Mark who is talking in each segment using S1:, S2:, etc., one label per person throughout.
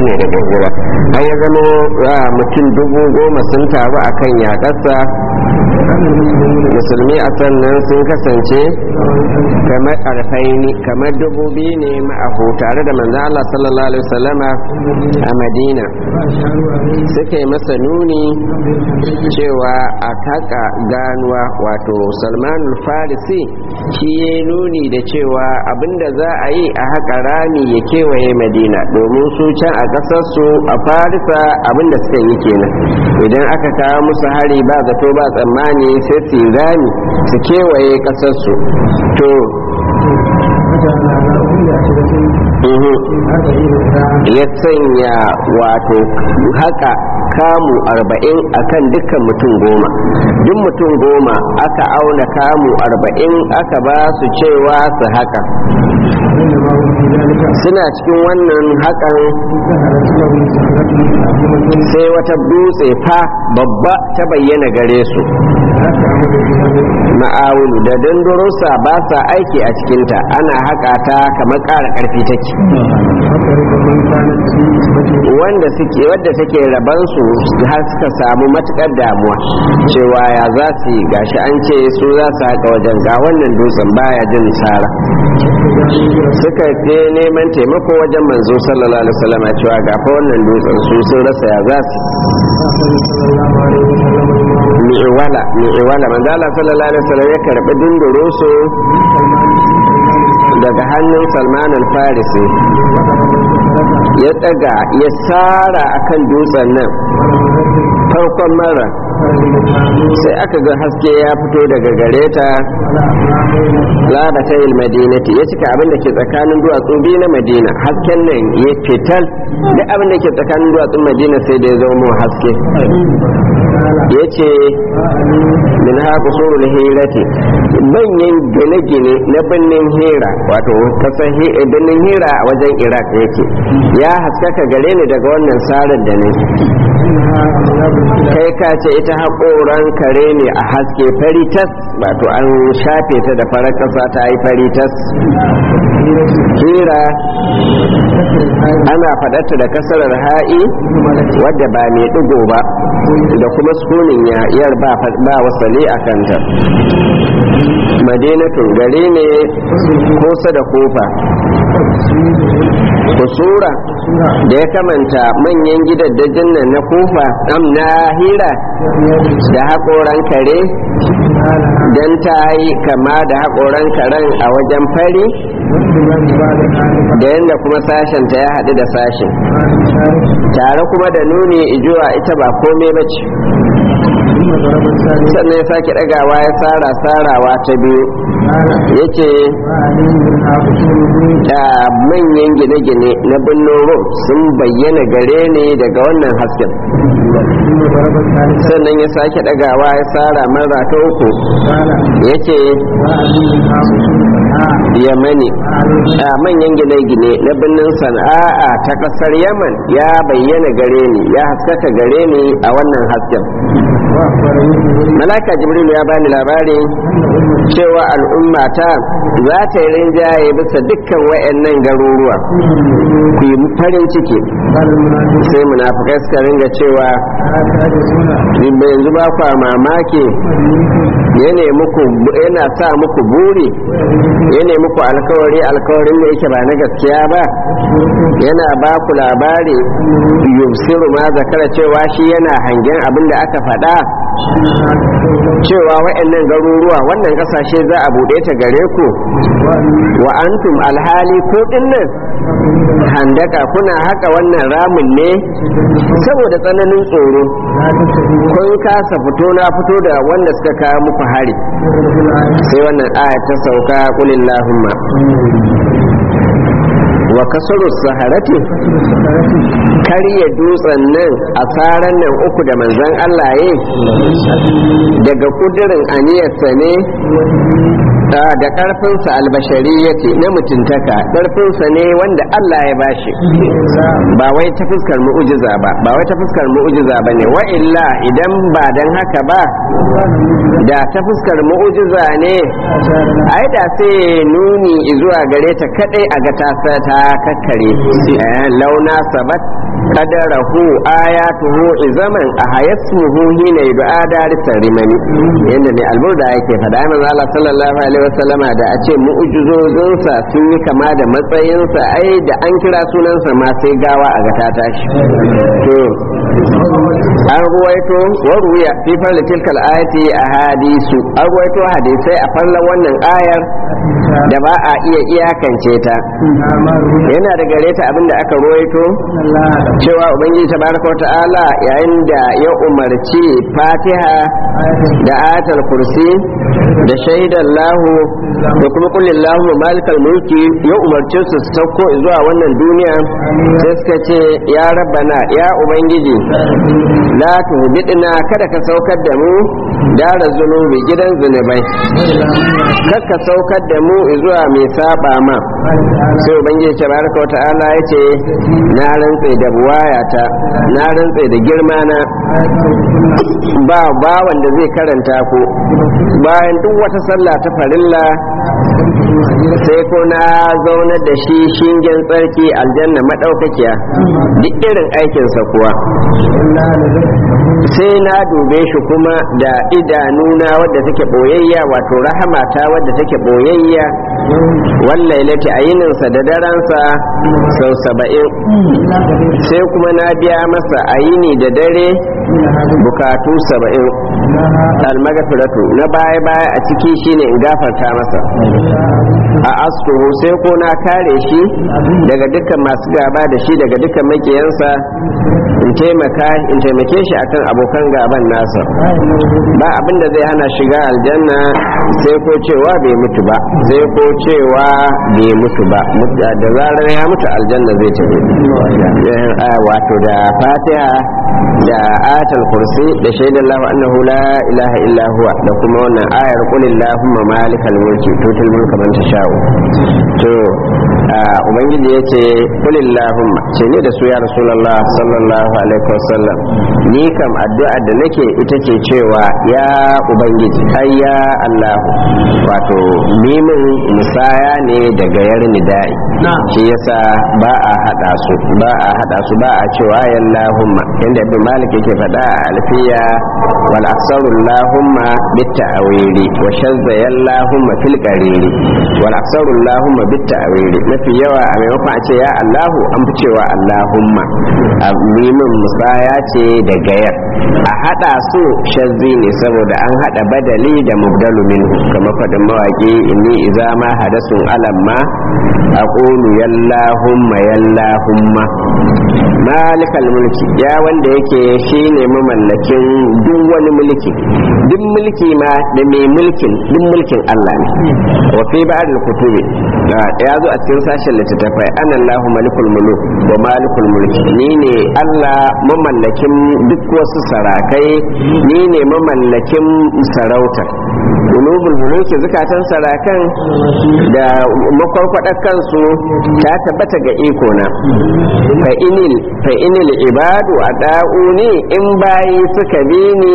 S1: ne daga hijira har ya zama mutum dubu goma sun taru akan yaƙarsa musulmi a sannan sun kasance kamar alfaini kamar dubu biyu ne ma'ahu tare da manzan Allah sallallahu alaihi wasallama a madina suka yi masa nuni cewa a taka ganuwa wato salman farisi shi ya nuni da cewa abinda za a yi a haka rami ya kewaye madina domin su can a ƙasarsu a farisa abinda suka yi kenan idan aka kawo musu hari ba zato ba tsammani sai su rami su kewaye ƙasarsu to ya sanya wato haka kamu arba'in akan dukkan mutum goma duk mutum goma aka auna kamu arba'in aka ba su cewa su haka suna cikin wannan hakan sai wata dutse fa babba ta bayyana gare su ma'awulu da dandarosa ba sa aiki a cikinta ana haka ta kamar ƙara ƙarfi take wanda suke wadda take rabansu har suka samu matukar damuwa cewa ya za su yi gashi an ce su za su haka wajen ga wannan dutsen baya jin tsara suka je neman taimako wajen manzo sallallahu alaihi wasallam cewa ga fa wannan dutsen su sun rasa ya za su mi'wala mi'wala manzo Allah sallallahu alaihi wasallam ya karbi dindoro su daga hannun Salman al-Farisi ya daga ya sara akan dutsen nan farkon mara sai aka ga haske ya fito daga gare ta ladata madinati ya cika abin da ke tsakanin duwatsu biyu na madina hasken nan ya fitar duk abin da ke tsakanin duwatsun madina sai da ya zama haske ya ce min haku surul hirati manyan gine-gine na birnin hira wato kasar birnin hira a wajen iraq yake ya haskaka gare ni daga wannan sarar da ne kai ka ce ita haƙoran kare ne a haske faritas wato an shafe ta da farar ƙasa ta yi faritas hira ana faɗarta da kasarar ha'i wadda ba mai ɗigo ba da kuma sukunin yar ba wasale a kanta madinatun gari ne kusa da kofa kusura da ya kamanta manyan gidaddajin nan na kofa am na hira da haƙoran kare don ta yi kama da haƙoran karen a wajen fari da yadda kuma sashen ta ya haɗu da sashen tare kuma da nuni ijuwa ita ba kome ba ce sannan ya sake ɗagawa ya tsara tsarawa ta biyu ya ce da manyan gine-gine na birnin rom sun bayyana gare ne daga wannan hasken sannan ya sake ɗagawa ya tsara mara ta uku ya ce yamani a manyan gine-gine na birnin sana'a ta ƙasar yaman ya bayyana gare ni ya haskaka gare ni a wannan hasken malaka jibril ya bani labari cewa al'ummata za ta yi rinjaye bisa dukkan wayannan garuruwa ku yi farin ciki sai munafukai suka ringa cewa yanzu ba kwa mamaki yana sa muku buri yana muku alkawari alkawarin da yake ba na gaskiya ba yana ba ku labari yubsiru ma zakara cewa shi yana hangen abin da aka faɗa cewa wa'annan garuruwa wannan kasashe za a buɗe ta gare ku wa antum alhali ko dinnan handaka kuna haka wannan ramin ne saboda tsananin tsoro kun kasa fito na fito da wanda suka kawo muku hari sai wannan aya ta sauka kulillahumma wa kasaru saharati karya dutsen nan a tsaran nan uku da manzan Allah ya daga kudirin aniyarsa ne da da karfinsa albashariyati na mutuntaka karfinsa ne wanda Allah ya bashi ba wai ta fuskar mu'ujiza ba ba wai ta fuskar mu'ujiza ba ne wa illa idan ba dan haka ba da ta fuskar mu'ujiza ne ai da sai nuni zuwa gare ta kadai a ga ta ta kakkare Eh, launa sabat qadarahu ayatuhu izaman a hayasmuhu hina yud'a darisar rimani yanda mai alburda yake fada manzo Allah sallallahu alaihi wasallama da a ce mu'ujizozinsa sun yi kama da matsayinsa ai da an kira sunansa ma sai gawa a ga ta tashi to an ruwaito wa ruya fi farli tilkal ayati ahadisu an ruwaito hadisai a farlan wannan ayar da ba a iya iyakance ta yana da gare ta abinda aka ruwaito cewa ubangiji tabaraka wa ta'ala yayin da ya umarci fatiha da ayatul kursi da shaidan lahu da kuma kullin lahu malikal mulki ya umarce su su sauko zuwa wannan duniya sai suka ce ya rabbana ya ubangiji la tuhbidna kada ka saukar da mu dara zunubi gidan zunubai kar ka saukar da mu zuwa mai saba ma sai ubangiji tabaraka wa ta'ala ya ce na rantse da buwayata na rantse da girma na ba ba wanda zai karanta ku bayan duk wata sallah ta farilla sai ko na zaunar da shi shingen tsarki aljanna madaukakiya duk irin aikinsa kuwa sai na dube shi kuma da idanuna wadda take boyayya wato rahamata wadda take boyayya wallailati a yininsa da daransa sau saba'in sai kuma na biya masa a yini da dare bukatu saba'in almagafiratu na baya-baya a ciki shine in gafarta masa a astuhu sai ko na kare shi daga dukkan masu gaba da shi daga dukkan makiyansa in taimaka in taimake shi akan abokan gaban nasa ba abin da zai hana shiga aljanna sai ko cewa bai mutu ba sai ko cewa bai mutu ba da zarar ya mutu aljanna zai tafi wato da fatiha da ayatul kursi da shaidan lahu annahu la ilaha illa huwa da kuma wannan ayar qul illahumma malikal mulki tutul mulka man tasha'u to ubangiji yace qul illahumma ce ne da su ya rasulullah sallallahu alaihi wasallam ni kam addu'a da nake ita ce cewa ya ubangiji ai ya allah wato mimin musaya ne daga yar nidai shi yasa ba a hada su ba a hada su ba a cewa ya allahumma inda ibn malik yake faɗa a alfiya wal aksaru allahumma bitta'awili wa shazza ya allahumma fil qariri wal aksaru allahumma bitta'awili mafi yawa a maimakon a ce ya allahu an fi cewa allahumma a mimin musaya ce da gayar a hada su shazzi ne saboda an hada badali da mubdalu minhu kamar faɗin mawaki inni iza ma hadasun alamma aqulu yallahumma yallahumma malikal mulki ya wanda yake shine mamallakin duk wani mulki duk mulki ma da mai mulkin duk mulkin Allah ne wa fi ba'd kutubi ya zo a cikin sashen littattafai ana Allahu malikul muluk wa malikul mulki ni ne Allah mamallakin duk wasu sarakai ni ne mamallakin sarautar ulubul muluki zukatan sarakan da makwarkwadar kansu ta tabbata ga iko na fa inil fa inil ibadu ada'uni in bayi suka bi ni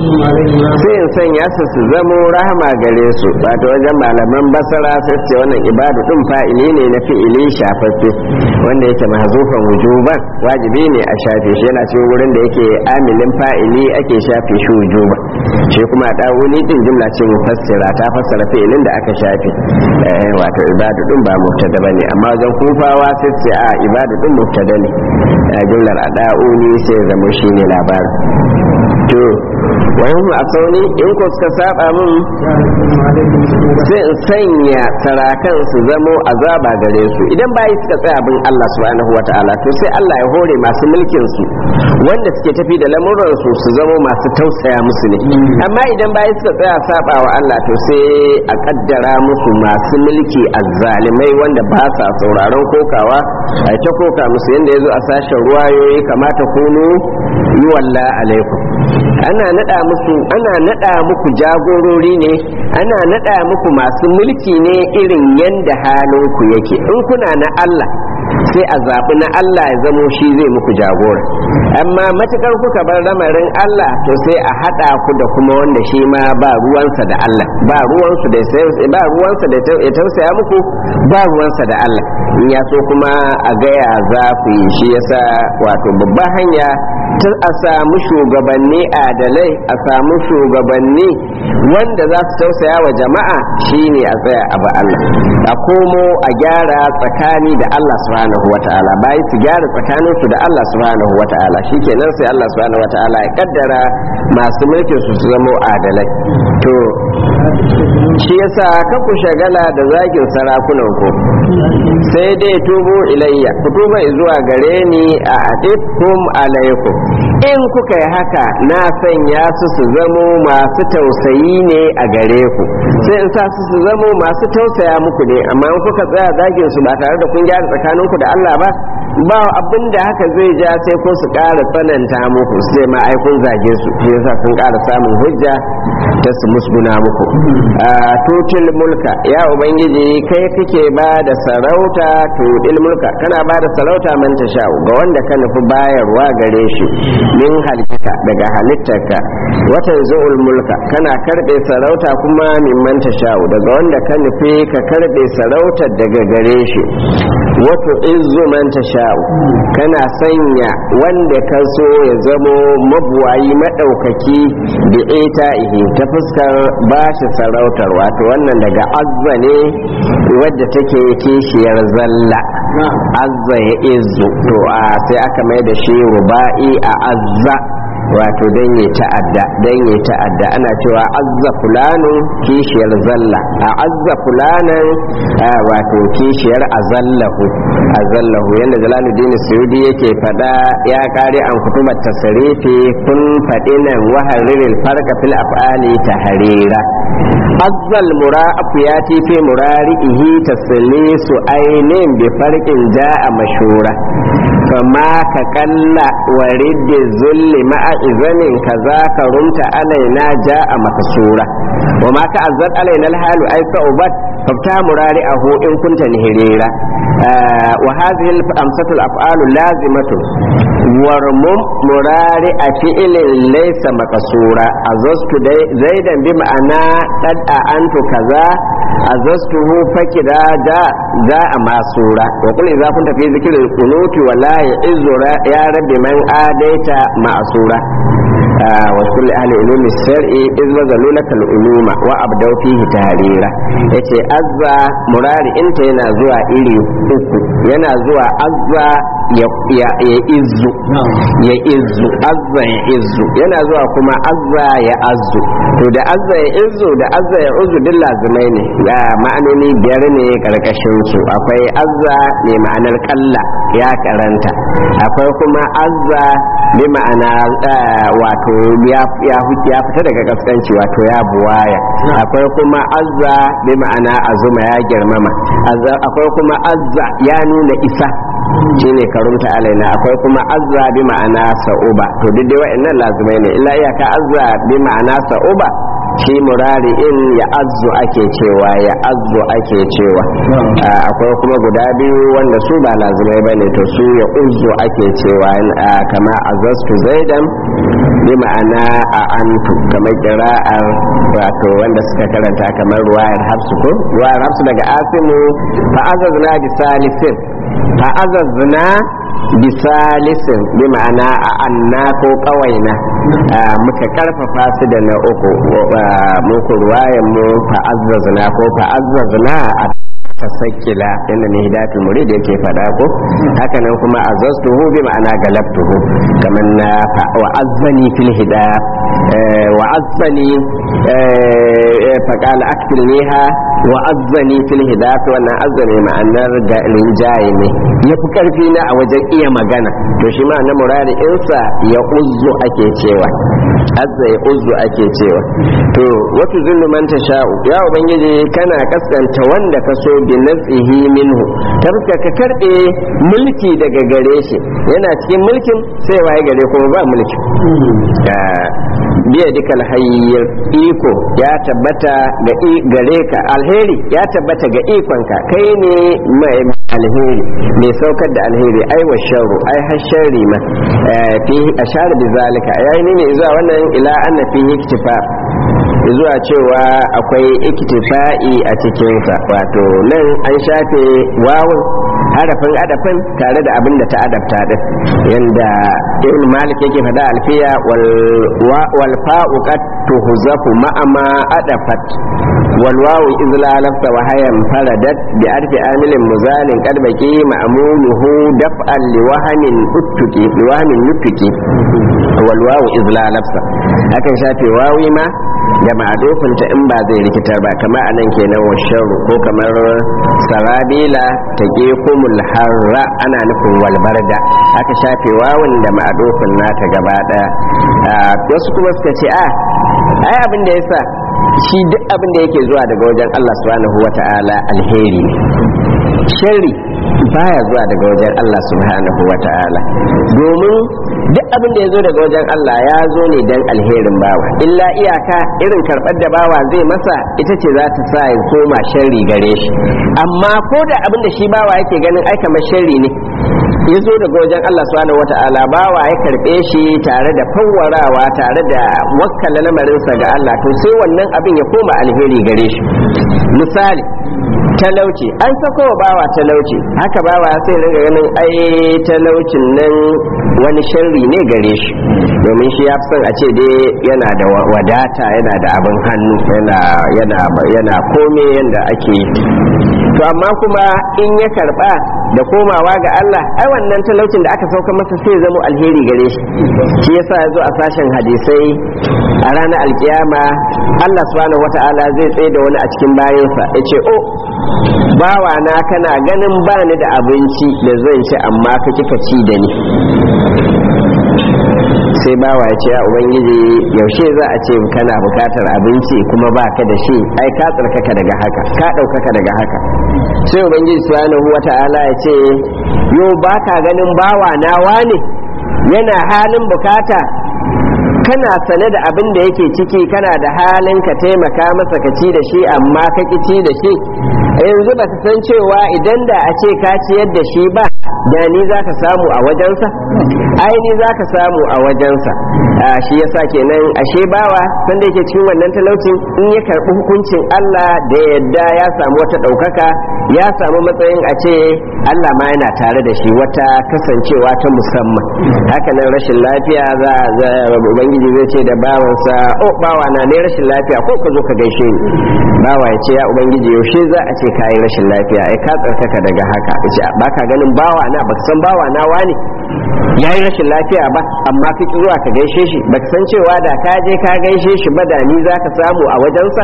S1: sai in sanya su su zamo rahama gare su ba ta wajen malaman basara sai ce wannan ibadu din fa'ili ne na fi'ili shafaffe wanda yake mahzufan wujuban wajibi ne a shafe shi yana cikin wurin da yake amilin fa'ili ake shafe shi wujuba shi kuma da'uni din jumla ce mufassira ta fassara fi'ilin da aka shafe wato ibadu din ba mubtada bane amma wajen kufawa sai ce a ibadu din mubtada ne jumlar ada'uni sai zama shine labarin to wayan a sauni in ko suka saba min sai in sanya sarakan su zamo azaba gare su idan bayi suka tsaya bin Allah subhanahu wata'ala to sai Allah ya hore masu mulkin su wanda suke tafi da lamuran su su zamo masu tausaya musu ne amma idan bayi suka tsaya saba wa Allah to sai a kaddara musu masu mulki azzalimai wanda ba sa sauraron kokawa a ta koka musu yanda yazo a sashen ruwayoyi kamata kunu yi walla alaikum ana nada musu ana nada muku jagorori ne ana nada muku masu mulki ne irin yanda halin ku yake in kuna na Allah sai a zaɓi na Allah ya zamo shi zai muku jagora amma matukar kuka bar lamarin Allah to sai a haɗa ku da kuma wanda shi ma ba ruwansa da Allah ba ruwansu da ba ruwansa da ya tausaya muku ba ruwansa da Allah in ya so kuma a gaya za ku yi shi yasa wato babban hanya ta a samu shugabanni adalai a samu shugabanni wanda za su tausaya wa jama'a shine a tsaya a ba Allah a komo a gyara tsakani da Allah subhanahu wata'ala bayan su gyara tsakanin su da Allah subhanahu wata'ala shikenan sai Allah subhanahu wata'ala ya kaddara masu mulkin su su zama adalai to shi yasa ka ku shagala da zagin sarakunan ku sai dai tubu ilayya ku tuba zuwa gare ni a adikum alaikum in kuka yi haka na sanya su su zamo masu tausayi ne a gare ku sai in sa su su zamo masu tausaya muku ne amma in kuka tsaya zagin su ba tare da kun gyara tsakaninku da Allah ba ba abin da haka zai ja sai ko su ƙara tsananta muku sai ma ai kun zage su shi yasa sun ƙara samun hujja ta su musguna muku tutil mulka ya ubangiji kai kake ba da sarauta tutil mulka kana ba da sarauta man sha ga wanda ka nufi bayarwa gare shi min halitta daga halittarka wata zuul mulka kana karbe sarauta kuma min man sha daga wanda ka nufi ka karbe sarautar daga gare shi wato izu man tasha'u kana sanya wanda ka so ya zamo mabuwayi madaukaki da ita ihi ta fuskar bashi sarautar wato wannan daga azza ne wadda take kishiyar zalla azza ya izu to a sai aka mai da shi ruba'i a azza wato don yi ta'adda don yi ta'adda ana cewa azza fulanun kishiyar zalla a azza fulanan wato kishiyar azallahu azallahu yadda jalaluddin suyudi yake fada ya kare an kutubar tasarifi kun faɗi nan wahariril farka fil af'ali taharira azzal mura'afu ya fi murari'ihi taslisu ainin bi farqin ja'a mashura fama ka kalla warid zulli ma'a izanin kaza ka rumta alaina ja'a makasura wa ma ka azzat alaina alhalu ay sa'ubat fafta murari'ahu in kunta nihirira wa hadhihi al-amsatu al-af'alu lazimatu warmum murari'a fi'lin laysa makasura azastu zaidan bi ma'ana qad antu kaza azastuhu fakida da da a masura wa kulli za kun tafi zikirin kunuti wala ya izura ya rabbi man adaita ma'sura wa kulli ahli ulumi shar'i iz bazalu laka uluma wa abdau fihi tahrira yace azza murari inta yana zuwa iri uku yana zuwa azza ya ya izzu ya izzu azza ya izzu yana zuwa kuma azza ya azzu to da azza ya izzu da azza ya uzzu duk lazimai ne da ma'anoni biyar ne karkashin su akwai azza ne ma'anar kalla ya karanta akwai kuma azza bi ma'ana wato ya fita daga kaskanci wato ya buwaya akwai kuma azza bi ma'ana azuma ya girmama akwai kuma azza ya nuna isa shine karunta alaina akwai kuma azza bi ma'ana sa'uba to duk dai wa'annan lazimai ne illa iyaka azza bi ma'ana sa'uba shi murari in ya azzu ake cewa ya azzu ake cewa akwai kuma guda biyu wanda su ba lazimai bane to su ya uzzu ake cewa kama azastu zaidan bi ma'ana a antu kamar kira'ar wato wanda suka karanta kamar ruwayar hafsu ko ruwayar hafsu daga asimu fa azazna bi salisin fa azazna bisalisin bi ma'ana a anna ko kawaina muka karfafa su da na uku muku ruwayan mu fa'azzazna ko fa'azzazna a tasakkila inda ne hidatul murid yake fada ko haka nan kuma azaztuhu bi ma'ana galabtuhu kamar na wa azzani fil hidaya wa azzani fa qala aktilniha wa azzani fil hidayat wannan azzani ma'anar ga rinjaye ne yafi karfi na a wajen iya magana to shi ma na murari insa ya uzzu ake cewa azza ya uzzu ake cewa to watu zullu man tasha'u ya ubangiji kana kaskanta wanda ka so bi nazihi minhu tabka ka karbe mulki daga gare shi yana cikin mulkin sai waye gare kuma ba mulki biya duka alhayyar iko ya tabbata ga gare ka alheri ya tabbata ga ikonka kai ne mai alheri mai saukar da alheri ai wa sharru ai har sharri ma fi ashar bi zalika yayi ne zuwa wannan ila anna fihi iktifa zuwa cewa akwai iktifa'i a cikinsa wato nan an shafe wawun harafin adafin tare da abin da ta adabta din yanda ibn malik yake fada alfiya wal fa'u qad tuhzafu ma'a ma adafat wal wawu iz la lafza wa hayan faradat bi arfi amilin muzalin qad baqi ma'muluhu daf'an li wahamin uttuki li wahamin nuttuki wal wawu iz la lafza akan shafe wawi ma da ma'adofinta in ba zai rikitar ba kamar anan kenan wa sharru ko kamar sarabila ta kumul harra ana nufin walbarda aka shafe wawan da ma'adofin nata gaba daya wasu kuma suka ce a ai abin da yasa shi duk abin da yake zuwa daga wajen Allah subhanahu wata'ala alheri sharri baya zuwa daga wajen Allah subhanahu wata'ala domin duk abin da ya zo daga wajen Allah ya zo ne dan alherin bawa illa iyaka irin karɓar da bawa zai masa ita ce za ta sa ya koma sharri gare shi amma ko da abin da shi bawa yake ganin ai kamar sharri ne ya zo daga wajen Allah subhanahu wata'ala bawa ya karɓe shi tare da fawwarawa tare da wakkala lamarinsa ga Allah to sai wannan abin ya koma alheri gare shi misali talauci an sako wa bawa talauci haka bawa sai ringa ganin ai talaucin nan wani sharri ne gare shi domin shi ya fi son a ce dai yana da wadata yana da abin hannu yana yana yana kome yanda ake yi to amma kuma in ya karba da komawa ga Allah ai wannan talaucin da aka sauka masa sai zama alheri gare shi shi yasa ya zo a sashen hadisai a ranar alkiyama Allah subhanahu wata'ala zai tsaye da wani a cikin bayansa ya ce o bawa na kana ganin bani da abinci da zan ci amma ka kika ci da ni sai bawa ya ce ya ubangiji yaushe za a ce kana bukatar abinci kuma ba ka da shi ai ka tsarkaka daga haka ka ɗaukaka daga haka sai ubangiji subhanahu wata'ala ya ce yo ba ka ganin bawa na wane yana halin bukata kana sane da abin da yake ciki kana da halin ka taimaka masa ka ci da shi amma ka ki ci da shi yanzu ba san cewa idan da a ce ka ciyar da shi ba da ni za ka samu a wajensa ai ni za ka samu a wajensa shi yasa kenan ashe bawa sanda yake cikin wannan talaucin in ya karɓi hukuncin Allah da yadda ya samu wata ɗaukaka ya samu matsayin a ce Allah ma yana tare da shi wata kasancewa ta musamman haka nan rashin lafiya za ubangiji zai ce da bawansa o bawa na ne rashin lafiya ko ka zo ka gaishe ni bawa ya ce ya ubangiji yaushe za a ce ka yi rashin lafiya ai ka tsarkaka daga haka ya ce ba ka ganin bawa na ba san bawa na wani ya yi rashin lafiya ba amma ka ki zuwa ka gaishe shi ba san cewa da ka je ka gaishe shi ba da ni za ka samu a wajensa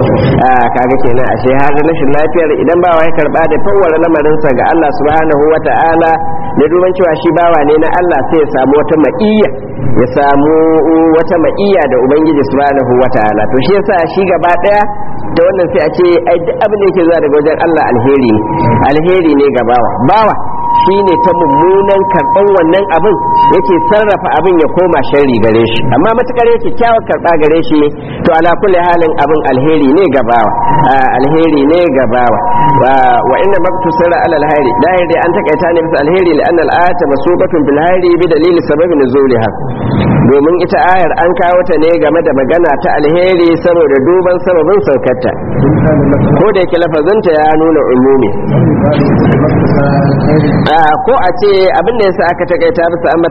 S1: kaga kenan ashe har rashin lafiyar idan bawa ya karba da fawwara lamarinsa ga Allah subhanahu wa ta'ala da duban cewa shi bawa ne na Allah sai ya samu wata ma'iyya ya samu wata ma'iyya da ubangiji subhanahu wa ta'ala to shi yasa shi gaba daya da wannan sai a ce ai duk abin da yake zuwa daga wajen Allah alheri ne alheri ne ga bawa bawa shine ta mummunan karban wannan abin yake sarrafa abin ya koma sharri gare shi amma matukar yake kyawar karba gare shi to ala kulli halin abin alheri ne ga bawa alheri ne ga bawa wa inna maktusira ala alheri dahir dai an takaita ne bisa alheri li anna al-ayata masubatun bil hayri bi dalili sababi nuzuliha domin ita ayar an kawo ta ne game da magana ta alheri saboda duban sababin saukarta ko da yake lafazinta ya nuna umumi ko a ce abin da yasa aka takaita bisa ambatan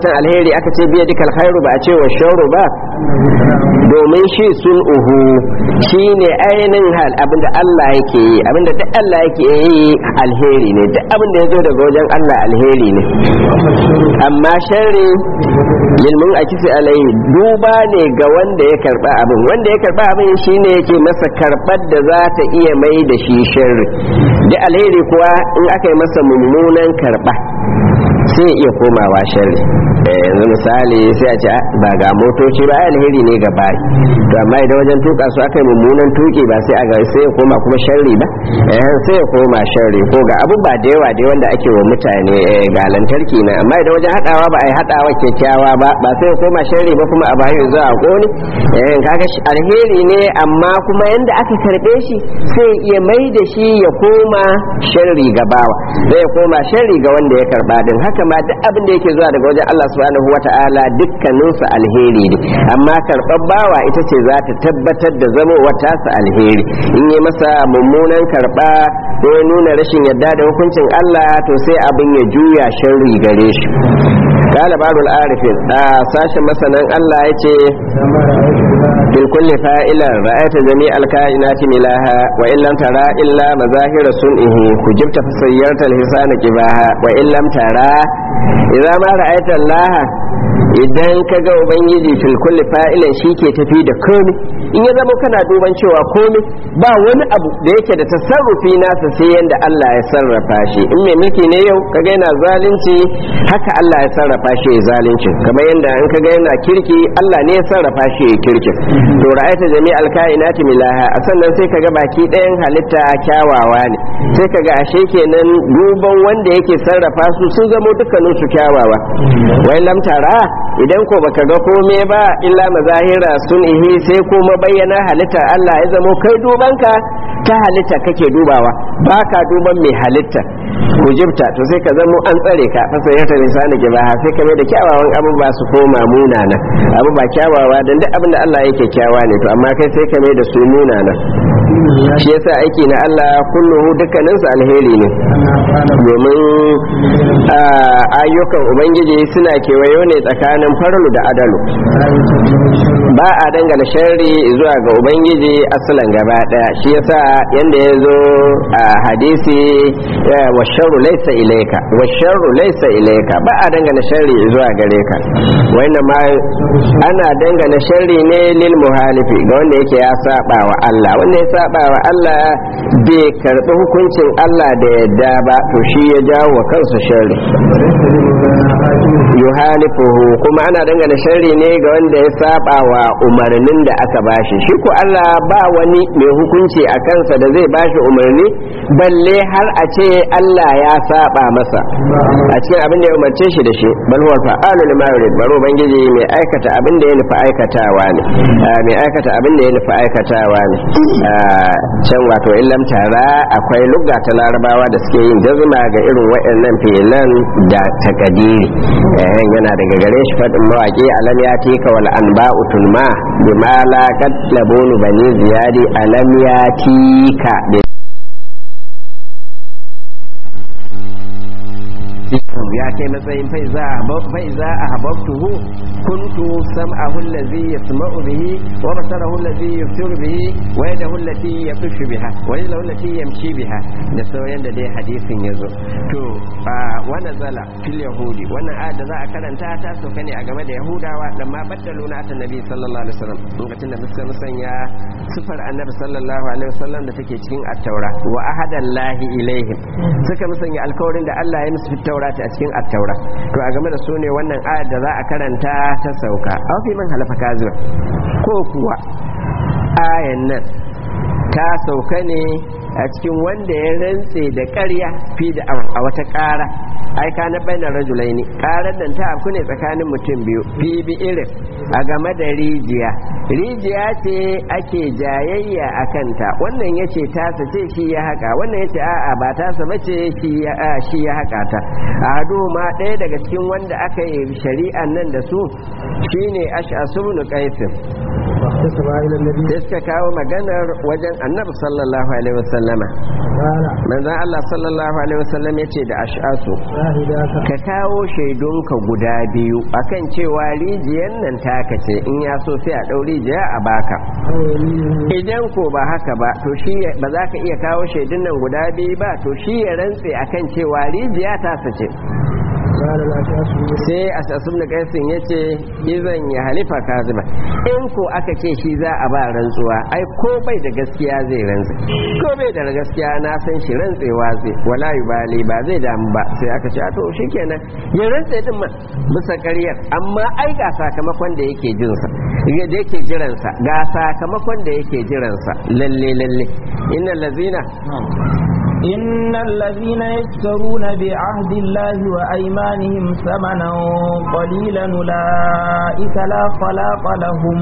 S1: akan alheri aka ce biya dukkan khairu ba a ce wa sharru ba domin shi sun uhu shine ainihin hal abinda Allah yake yi abinda duk Allah yake yi alheri ne duk abinda ya zo daga wajen Allah alheri ne amma sharri lilmun a kisi alai duba ne ga wanda ya karba abin wanda ya karba abin shine yake masa karbar da za ta iya mai da shi sharri da alheri kuwa in aka yi masa mummunan karba sai iya komawa sharri yanzu misali sai a ce ba ga motoci ba alheri ne ga bari to amma idan wajen tuka su aka yi mummunan tuki ba sai a ga sai ya koma kuma sharri ba eh sai ya koma sharri ko ga abu ba da yawa dai wanda ake wa mutane ga lantarki na amma idan wajen hadawa ba a yi hadawa kyakkyawa ba ba sai ya koma sharri ba kuma a bayan zuwa a kone eh kaga alheri ne amma kuma yanda aka karbe shi sai iya mai da shi ya koma sharri ga bawa zai koma sharri ga wanda ya karba din haka ma duk abin da yake zuwa daga wajen Allah subhanahu wata'ala dukkaninsu alheri ne amma karɓar bawa ita ce za ta tabbatar da zama wata su alheri in yi masa mummunan karɓa ko ya nuna rashin yadda da hukuncin Allah to sai abin ya juya sharri gare shi قال بعض العارفين ساشا مثلا الله يتي بالكل فائلا رأيت جميع الكائنات ملاها وإن لم ترى إلا مظاهر سنئه كجبت فسيرت الحسان كباها وإن لم ترى إذا ما رأيت الله idan ka ga ubangiji fil kulli fa'ilan shi ke tafi da komai in ya zama kana duban cewa komai ba wani abu da yake da tasarrufi nasa sai yanda Allah ya sarrafa shi in mai mulki ne yau kaga yana zalunci haka Allah ya sarrafa shi ya zalunci kamar yanda in kaga yana kirki Allah ne ya sarrafa shi ya kirki to ra'ayta jami'al kainati milaha a sannan sai kaga baki ɗayan halitta kyawawa ne sai kaga ashe kenan duban wanda yake sarrafa su sun zamo dukkanin su kyawawa wai lam tara idan ko baka ga kome ba illa mazahira sun ihi sai kuma bayyana halittar Allah ya zamo kai dubanka ta halitta kake dubawa baka duban mai halitta kujibta to sai ka zamo an tsare ka fasa ya tare sani giba sai ka mai da kyawawan abubuwa su koma munana abu ba kyawawa dan duk abin da Allah yake kyawa ne to amma kai sai ka mai da su munana shi yasa aiki na Allah kulluhu dukkaninsu alheri ne domin ayyukan ubangiji suna kewayo ne tsakanin farlu da adalu ba a dangana sharri zuwa ga ubangiji asalan gaba daya shi yasa yanda ya zo a hadisi wa sharru laysa ilayka wa sharru laysa ilayka ba a dangana sharri zuwa gare ka wannan ma ana dangana sharri ne lil muhalifi ga wanda yake ya saba wa Allah wanda ya saba wa Allah bai karbi hukuncin Allah da yadda ba to shi ya jawo wa kansa sharri yuhalifuhu kuma ana dangana sharri ne ga wanda ya saba wa umarnin da aka bashi shi ko Allah ba wani mai hukunci a kansa da zai bashi umarni balle har a ce Allah ya saba masa a cikin abin da ya umarce shi da shi bal huwa fa'alu lima yurid baro bangiji mai aikata abin da ya nufi aikatawa ne mai aikata abin da ya nufi aikatawa ne can wato illam tara akwai lugga ta larabawa da suke yin jazma ga irin waɗannan filan da takadiri yana daga gare shi faɗin mawaƙi alam ya tika wal anba'u tunma bima la qad labunu bani ziyadi alam ya tika ya kai matsayin faiza a hababtuhu kuntu sam'ahu allazi yasma'u bihi wa basarahu allazi yusiru bihi wa yadahu allati yabshu biha wa yadahu allati yamshi biha da sauran da dai hadisin yazo to wa nazala fil yahudi wannan ayat da za a karanta ta sauka ne a game da yahudawa da ma baddalu na ta nabi sallallahu alaihi wasallam lokacin da suka musanya sifar annabi sallallahu alaihi wasallam da take cikin at-taura wa ahadallahi ilaihim suka musanya alkawarin da Allah ya musu taurata a cikin attaura to a game da su ne wannan ayar da za a karanta ta sauka a fi man halafa kazuwa ko kuwa ayan nan ta sauka ne a cikin wanda ya rantse da ƙarya fi da a wata ƙara ai ka na bainar rajulai ne ƙarar nan ta afku ne tsakanin mutum biyu fi bi irin a game da rijiya rijiya ce ake jayayya a kanta wannan ya ce tasa ce shi ya haƙa wannan ya ce a'a ba tasa ba ce shi ya haƙa ta a hadu ma ɗaya daga cikin wanda aka yi shari'an nan da su shine ash'asu ibn qais
S2: فاحتسب إلى النبي
S1: sai suka kawo maganar wajen annabi sallallahu alaihi wasallama
S2: قال
S1: manzon Allah sallallahu alaihi wasallam yace da ash'asu
S2: شاهداك
S1: ka kawo shaidunka guda biyu akan cewa rijiyar nan taka ce in ya so sai a ɗau rijiya a baka
S2: أو يمينه
S1: idan ko ba haka ba to shi ya- ba za ka iya kawo shaidun nan guda biyu ba to shi ya rantse akan cewa rijiya ta sace
S2: قال الأشعث
S1: sai a sassun da kaisin ya ce izan ya halifa kaziba in ko aka ce shi za a ba rantsuwa ai ko bai da gaskiya zai rantse ko bai da gaskiya na san shi rantsewa zai wala bali ba zai damu ba sai aka ce a to shikenan ya rantse din ma bisa ƙaryar amma ai ga sakamakon da yake jinsa da yake jiransa ga sakamakon da yake jiransa lalle lalle innal lazina
S3: إن الذين يشترون بعهد الله وأيمانهم ثمنا قليلا أولئك لا خلاق لهم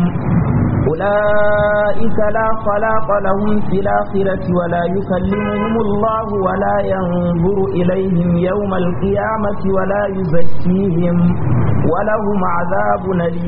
S3: أولئك لا خلاق لهم في الآخرة ولا يكلمهم الله ولا ينظر إليهم يوم القيامة ولا يزكيهم ولهم عذاب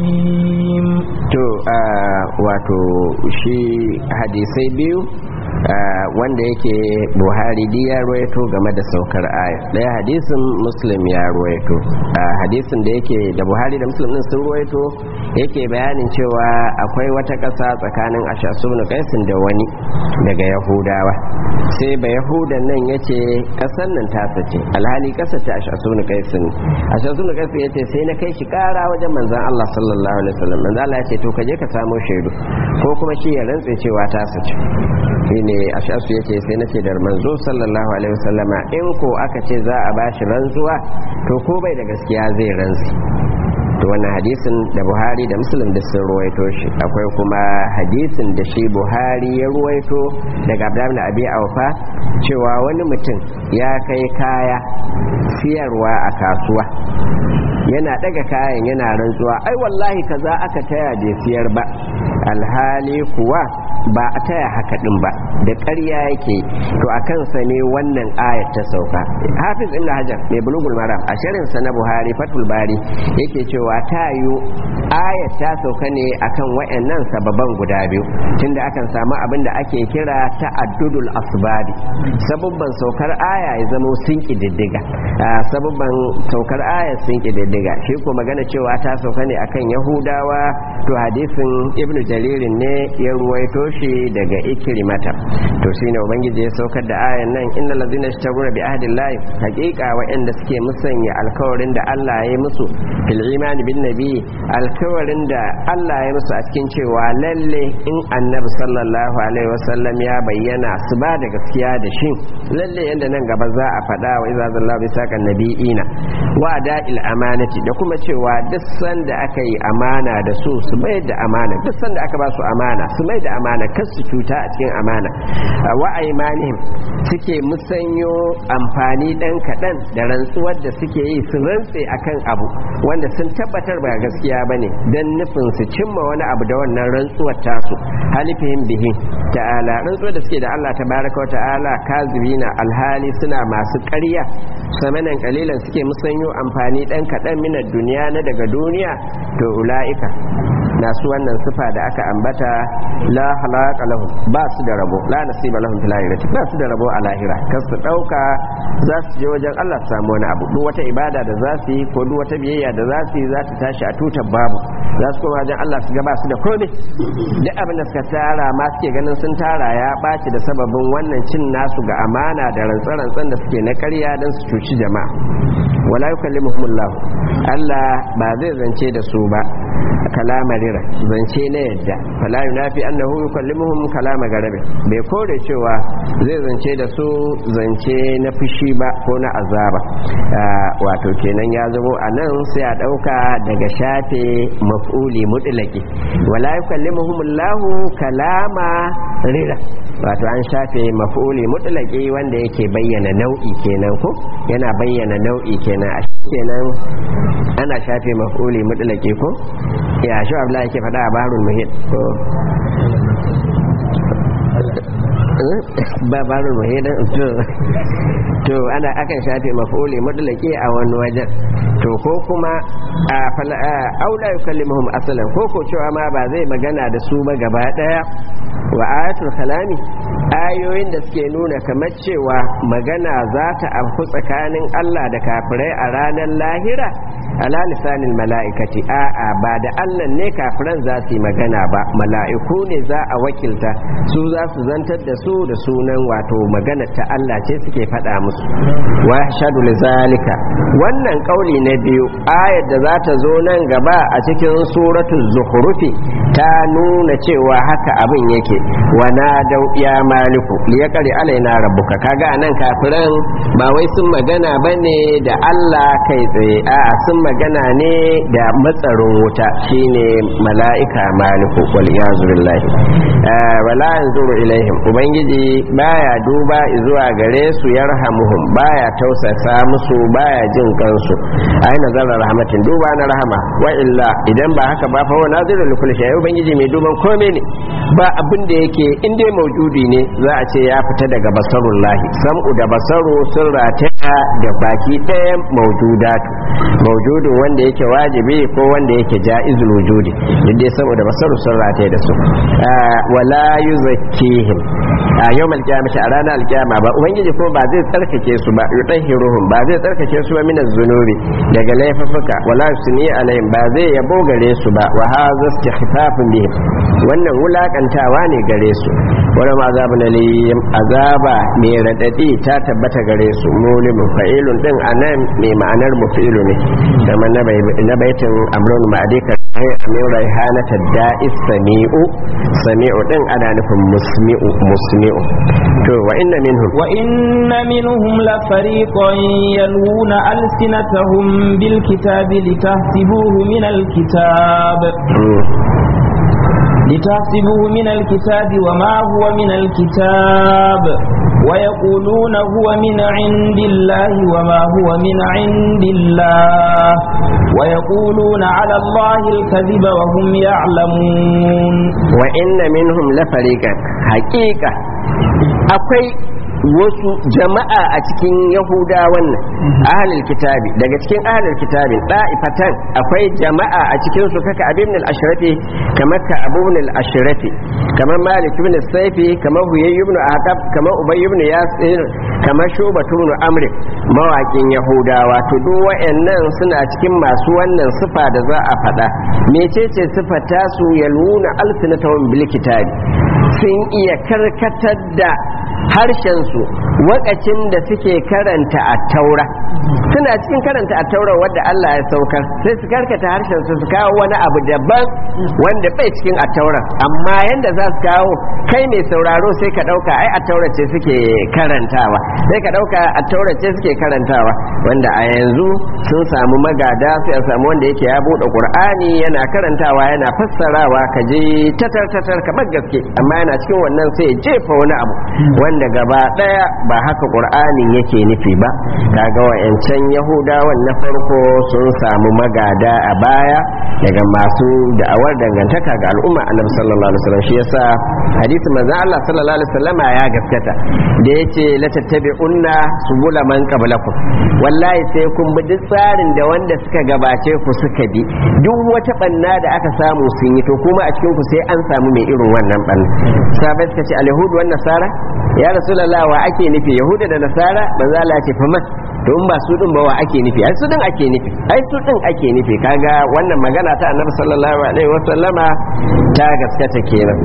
S3: أليم
S1: to ah, wato shi hadisai biyu ah, wanda yake buhari di ya ruwaito game da saukar aya daya hadisin muslim ya ruwaito Ah, hadisin da yake da buhari da muslim din sun ruwaito yake bayanin cewa akwai wata ƙasa tsakanin ashasunu kaisin da wani daga yahudawa sai ba yahudan nan yace ƙasar nan ta sace alhali ƙasar ta ashasunu kaisin ashasunu kaisin yace sai na kai shi ƙara wajen manzon Allah sallallahu alaihi wasallam manzon Allah yace to ka je ka samo shaidu ko kuma shi ya rantse cewa ta sace shine ashasu yace sai nace da manzo sallallahu alaihi wasallama in ko aka ce za a bashi rantsuwa to ko bai da gaskiya zai rantsi to wannan hadisin da buhari da muslim da sun ruwaito shi akwai kuma hadisin da shi buhari ya ruwaito daga abdullahi bin abi aufa cewa wani mutum ya kai kaya siyarwa a kasuwa yana daga kayan yana rantsuwa ai wallahi kaza aka taya bai siyar ba alhali kuwa ba a taya haka din ba da ƙarya yake to a kansa ne wannan ayat ta sauka hafiz ibn hajar mai bulugul maram a shirin sa na buhari fatul bari yake cewa ta yiwu ayat ta sauka ne akan wayannan sababan guda biyu tunda akan samu abin da ake kira ta'addudul asbabi sababban saukar aya ya zamo sun kididdiga sababban saukar aya sun kididdiga shi ko magana cewa ta sauka ne akan yahudawa to hadisin ibnu jaririn ne ya ruwaito shi daga ikrimata to shine ubangiji ya saukar da ayan nan innal ladzina ishtagura bi ahdillahi haqiqa wa'anda suke musanya alkawarin da Allah ya yi musu fil imani bin nabi alkawarin da Allah ya musu a cikin cewa lalle in annabi sallallahu alaihi wasallam ya bayyana su ba da gaskiya da shi lalle yanda nan gaba za a faɗa wa iza zallahu bi saqan nabiyina wa da'il amanati da kuma cewa duk sanda aka yi amana da su su mai da amana duk sanda aka ba su amana su mai da amana kar su cuta a cikin amana wa aimanihim suke musanyo amfani dan kaɗan da rantsuwar da suke yi su rantse akan abu wanda sun tabbatar ba gaskiya bane dan nufin su cimma wani abu da wannan rantsuwar tasu halifihim bihi ta'ala rantsuwar da suke da Allah tabaraka wa ta'ala kazibina alhali suna masu ƙarya samanan kalilan suke musanyo amfani dan kaɗan minar duniya na daga duniya to ula'ika na su wannan sifa da aka ambata la halaka lahum ba su da rabo la nasiba lahum fil akhirati ba su da rabo a lahira kar su dauka za su je wajen Allah su samu wani abu duk wata ibada da za su yi ko duk wata biyayya da za su yi za ta tashi a tutar babu za su koma wajen Allah su ga ba su da komai duk abin da suka tara ma suke ganin sun tara ya ɓaci da sababin wannan cin nasu ga amana da rantsa-rantsan da suke na ƙarya don su cuci jama'a wala yukallimuhumullah Allah ba zai zance da su ba kalama rira zance na yadda fala yunafi annahu yukallimuhum kalama garabe bai kore cewa zai zance da su zance na fushi ba ko na azaba wato kenan ya zamo a nan sai a ɗauka daga shafe maf'uli mutlaki wala yukallimuhum Allahu kalama rira wato an shafe maf'uli mutlaki wanda yake bayyana nau'i kenan ko yana bayyana nau'i kenan a kenan ana shafe maf'uli mutlaki ko ya shi abla yake faɗa a barul muhit ko ba barin wahida to to ana akan shafe maf'uli mutlaqi a wani wajen to ko kuma a fala aula yukallimuhum asalan ko ko cewa ma ba zai magana da su ba gaba daya wa ayatul kalami ayoyin da suke nuna kamar cewa magana za ta afku tsakanin Allah da kafirai a ranar lahira ala lisanin mala'ikati a'a ba da Allah ne kafiran za su yi magana ba mala'iku ne za a wakilta su za su zantar da su da sunan wato magana ta Allah ce suke faɗa musu wa shadu zalika wannan kauli na biyu ayar da za ta zo nan gaba a cikin suratul zukhrufi ta nuna cewa haka abin yake wa na dau ya maliku liyaqri alaina rabbuka kaga anan kafiran ba wai sun magana bane da Allah kai tsaye a'a sun magana ne da matsarin wuta shine mala'ika maliku wal iyazu billahi wala yanzuru ilaihim ubangiji baya duba zuwa gare su yarhamuhum baya tausasa musu baya jin kansu ai nazara rahmatin duba na rahama wa illa idan ba haka ba fa wa naziru likul shay ubangiji mai duban komai ne ba abin da yake in dai maujudi ne za a ce ya fita daga basarullahi sam'u da basaru sun rataya da baki ɗaya maujudatu maujudin wanda yake wajibi ko wanda yake ja'izul wujudi dai saboda basaru sun rataya da su wala yuzakkihim a yawmal qiyamati a ranar alkiyama ba ubangiji ko ba zai tsarkake su ba yutahhiruhum ba zai tsarkake su ba min zunubi daga laifuka wala yusni alaihim ba zai yabo gare su ba wa hadha istighfafun bihim wannan wulakantawa ne gare su wala ma azabun alim azaba mai radadi ta tabbata gare su mulimin fa'ilun din anan mai ma'anar mufilu ne kamar na baitin amrun ma'adika min raihanata da'is sami'u sami'u din ana nufin musmi'u musmi'u to wa inna minhum
S3: wa inna minhum la fariqan yalwuna alsinatahum bil kitabi litahsibuhu min al kitab لتحسبوه من الكتاب وما هو من الكتاب ويقولون هو من عند الله وما هو من عند الله ويقولون على الله الكذب وهم يعلمون
S1: وإن منهم لفريقا حقيقة akwai wasu jama'a a cikin yahudawan nan ahalil kitabi daga cikin ahalil kitabi da'ifatan akwai jama'a a cikin su kaka abin al-ashrafi kamar ka abu al-ashrafi kamar malik ibn saifi kamar huyay ibn aqab kamar ubay ibn yasir kamar shuba ibn amr mawakin yahudawa to duk wayannan suna cikin masu wannan sifa da za a faɗa mecece sifar tasu yaluna alsinatahum bil kitabi sun iya karkatar da harshensu wakacin da suke karanta a taura suna cikin karanta a taura wadda Allah ya saukar sai su karkata harshensu su kawo wani abu daban wanda bai cikin a taura amma yanda za su kawo kai mai sauraro sai ka dauka ai a taura ce suke karantawa sai ka dauka a taura ce suke karantawa wanda a yanzu sun samu magada sai a samu wanda yake ya bude qur'ani yana karantawa yana fassarawa ka je tatar tatar kamar gaske amma yana cikin wannan sai ya jefa wani abu wanda gaba daya ba haka qur'anin yake nufi ba kaga wayancan yahudawan na farko sun samu magada a baya daga masu da'awar dangantaka ga al'umma annabi sallallahu alaihi wasallam shi yasa hadisi manzo Allah sallallahu alaihi wasallama ya gaskata da yace la tattabi'unna subula man qablakum wallahi sai kun bi duk tsarin da wanda suka gabace ku suka bi duk wata banna da aka samu sun yi to kuma a cikin ku sai an samu mai irin wannan banna sabai suka ce al-yahud wan nasara ya rasulullah wa ake nufi yahuda da nasara manzo Allah ya ce faman to in ba su din ba wa ake nufi ai su din ake nufi ai su din ake nufi kaga wannan magana ta annabi sallallahu alaihi wasallama ta gaskata kenan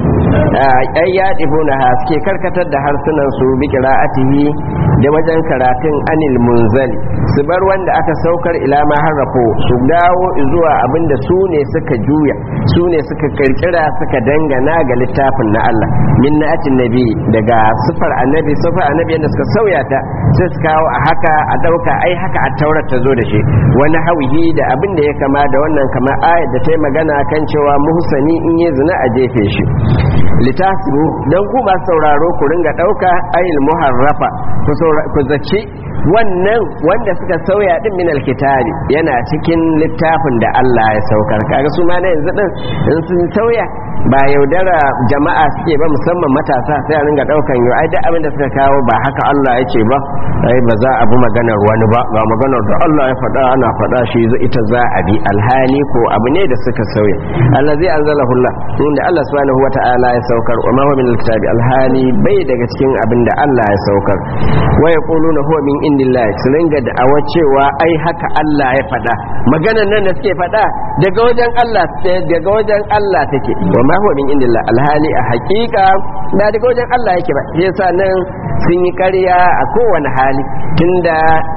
S1: ai ya dibuna ha suke karkatar da harsunan su bi qira'atihi da wajen karatun anil munzali su bar wanda aka saukar ila ma harrafo su dawo zuwa abinda su ne suka juya su ne suka kirkira suka dangana ga littafin na Allah min na'atin nabi daga sifar annabi sifar annabi yadda suka sauya ta sai su kawo a haka a dauka ai haka a taurar ta zo da shi wani hawihi da abin da ya kama da wannan kamar ayat da ta yi magana kan cewa muhsani in yi zina a jefe shi litasibu dan ku ba sauraro ku ringa dauka ayil muharrafa ku zaci wannan wanda suka sauya din min alkitabi yana cikin littafin da Allah ya saukar kaga su ma na yanzu din in sun sauya ba yaudara jama'a suke ba musamman matasa sai a ringa daukan yau ai duk abin da suka kawo ba haka Allah ya ce ba ai ba za a bi maganar wani ba ga maganar da Allah ya faɗa ana faɗa shi ita za a bi alhali ko abu ne da suka sauya allazi anzalahu Allah inda Allah subhanahu wata'ala ya saukar wa ma huwa min alkitabi alhali bai daga cikin abin da Allah ya saukar wa yaquluna huwa min indillah su ringa da'awa cewa ai haka Allah ya faɗa maganar nan da suke faɗa daga wajen Allah daga wajen Allah take wa ma huwa min indillah alhali a haƙiƙa ba daga wajen Allah yake ba shi yasa nan sun yi ƙarya a kowane hali tunda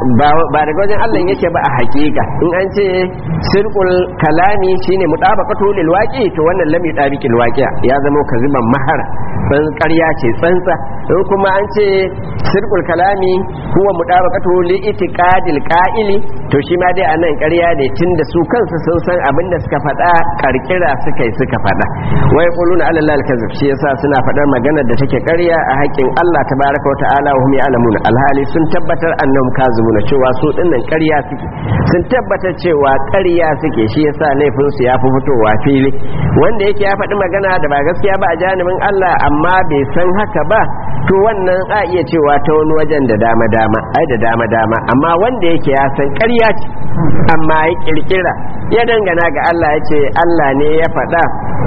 S1: ba daga wajen Allah yake ba a haƙiƙa in an ce sirqul kalami shine mutabaqatu lil waqi to wannan lam yutabiqil waqi'a ya zama kaziban mahara ban ƙarya ce tsantsa in kuma an ce sirqul kalami huwa mutabaqatu li itiqadil qa'ili to shi ma dai anan ƙarya ne tunda su kansu sun san abin da suka faɗa karkira suka yi suka faɗa wai quluna ala allahi alkazib shi yasa suna faɗar maganar da take ƙarya a haƙin Allah tabaraka wa ta'ala wa hum ya'lamun alhali sun tabbatar annahum kazibuna cewa su dinnan ƙarya suke sun tabbatar cewa ƙarya suke shi yasa laifin su yafi fitowa fili wanda yake ya faɗi magana da ba gaskiya ba a janibin Allah amma bai san haka ba to wannan a iya cewa ta wani wajen da dama dama ai da dama dama amma wanda yake ya san ƙarya ce amma ya kirkira ya dangana ga Allah ya ce Allah ne ya faɗa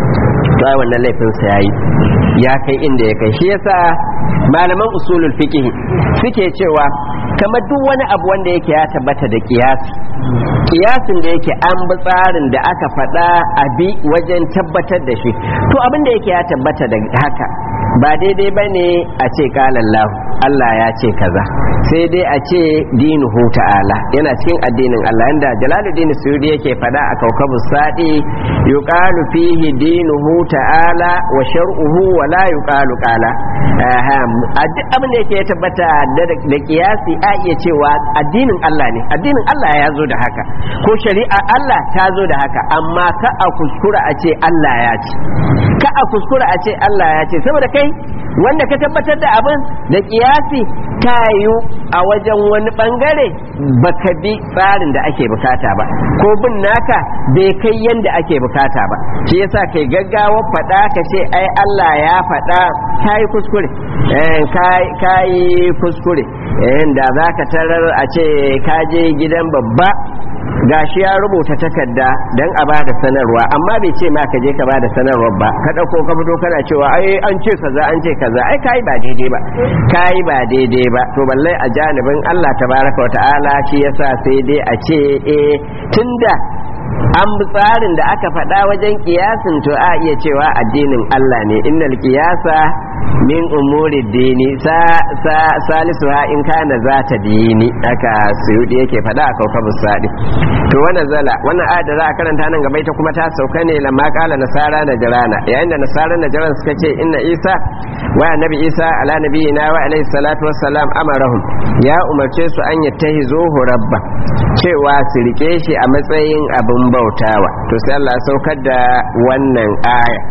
S1: to ai wannan laifin sa yayi ya kai inda ya kai shi yasa malaman usulul fiqh suke cewa kamar duk wani abu wanda yake ya tabbata da kiyasi kiyasin da yake an bi tsarin da aka faɗa a bi wajen tabbatar da shi to abin da yake ya tabbata da haka ba daidai ba ne a ce kalallahu Allah ya ce kaza sai dai a ce dinuhu ta'ala yana cikin addinin Allah yanda jalaluddin suyudi yake fada a kaukabus sadi yuqalu fihi dinuhu ta'ala wa shar'uhu wa la yuqalu qala a duk abin da yake ya tabbata da kiyasi a iya cewa addinin Allah ne addinin Allah ya zo da haka ko shari'a Allah ta zo da haka amma ka a kuskura a ce Allah ya ce ka a kuskura a ce Allah ya ce saboda kai wanda ka tabbatar da abin da kiyasi ta yiwu a wajen wani bangare baka bi tsarin da ake bukata ba ko bin naka bai kai yanda ake bukata ba shi yasa kai gaggawa faɗa ka ce ai Allah ya faɗa ka yi kuskure ka yi kuskure da za ka tarar a ce ka je gidan babba gashi ya rubuta takarda don a bada sanarwa amma bai ce ma ka je ka bada sanarwar ba ka dauko ka fito kana cewa ai an ce kaza an ce kaza ai kai ba daidai ba kai ba daidai ba to balle a janibin Allah tabaraka wa ta'ala shi yasa sai dai a ce eh tunda an bi tsarin da aka faɗa wajen kiyasin to a iya cewa addinin Allah ne innal qiyasa min umuri dini sa sa salisu ha in kana za ta dini aka suyudi yake faɗa a kaukabus sadi to wannan zala wannan ayat da za a karanta nan gaba ita kuma ta sauka ne lamma kala nasara na jirana yayin da nasara na jiran suka ce inna isa wa annabi isa ala nabiyina wa alaihi salatu wassalam amarahum ya umarce su an yattahizuhu rabba cewa su rike shi a matsayin abin bautawa to sai Allah ya saukar da wannan aya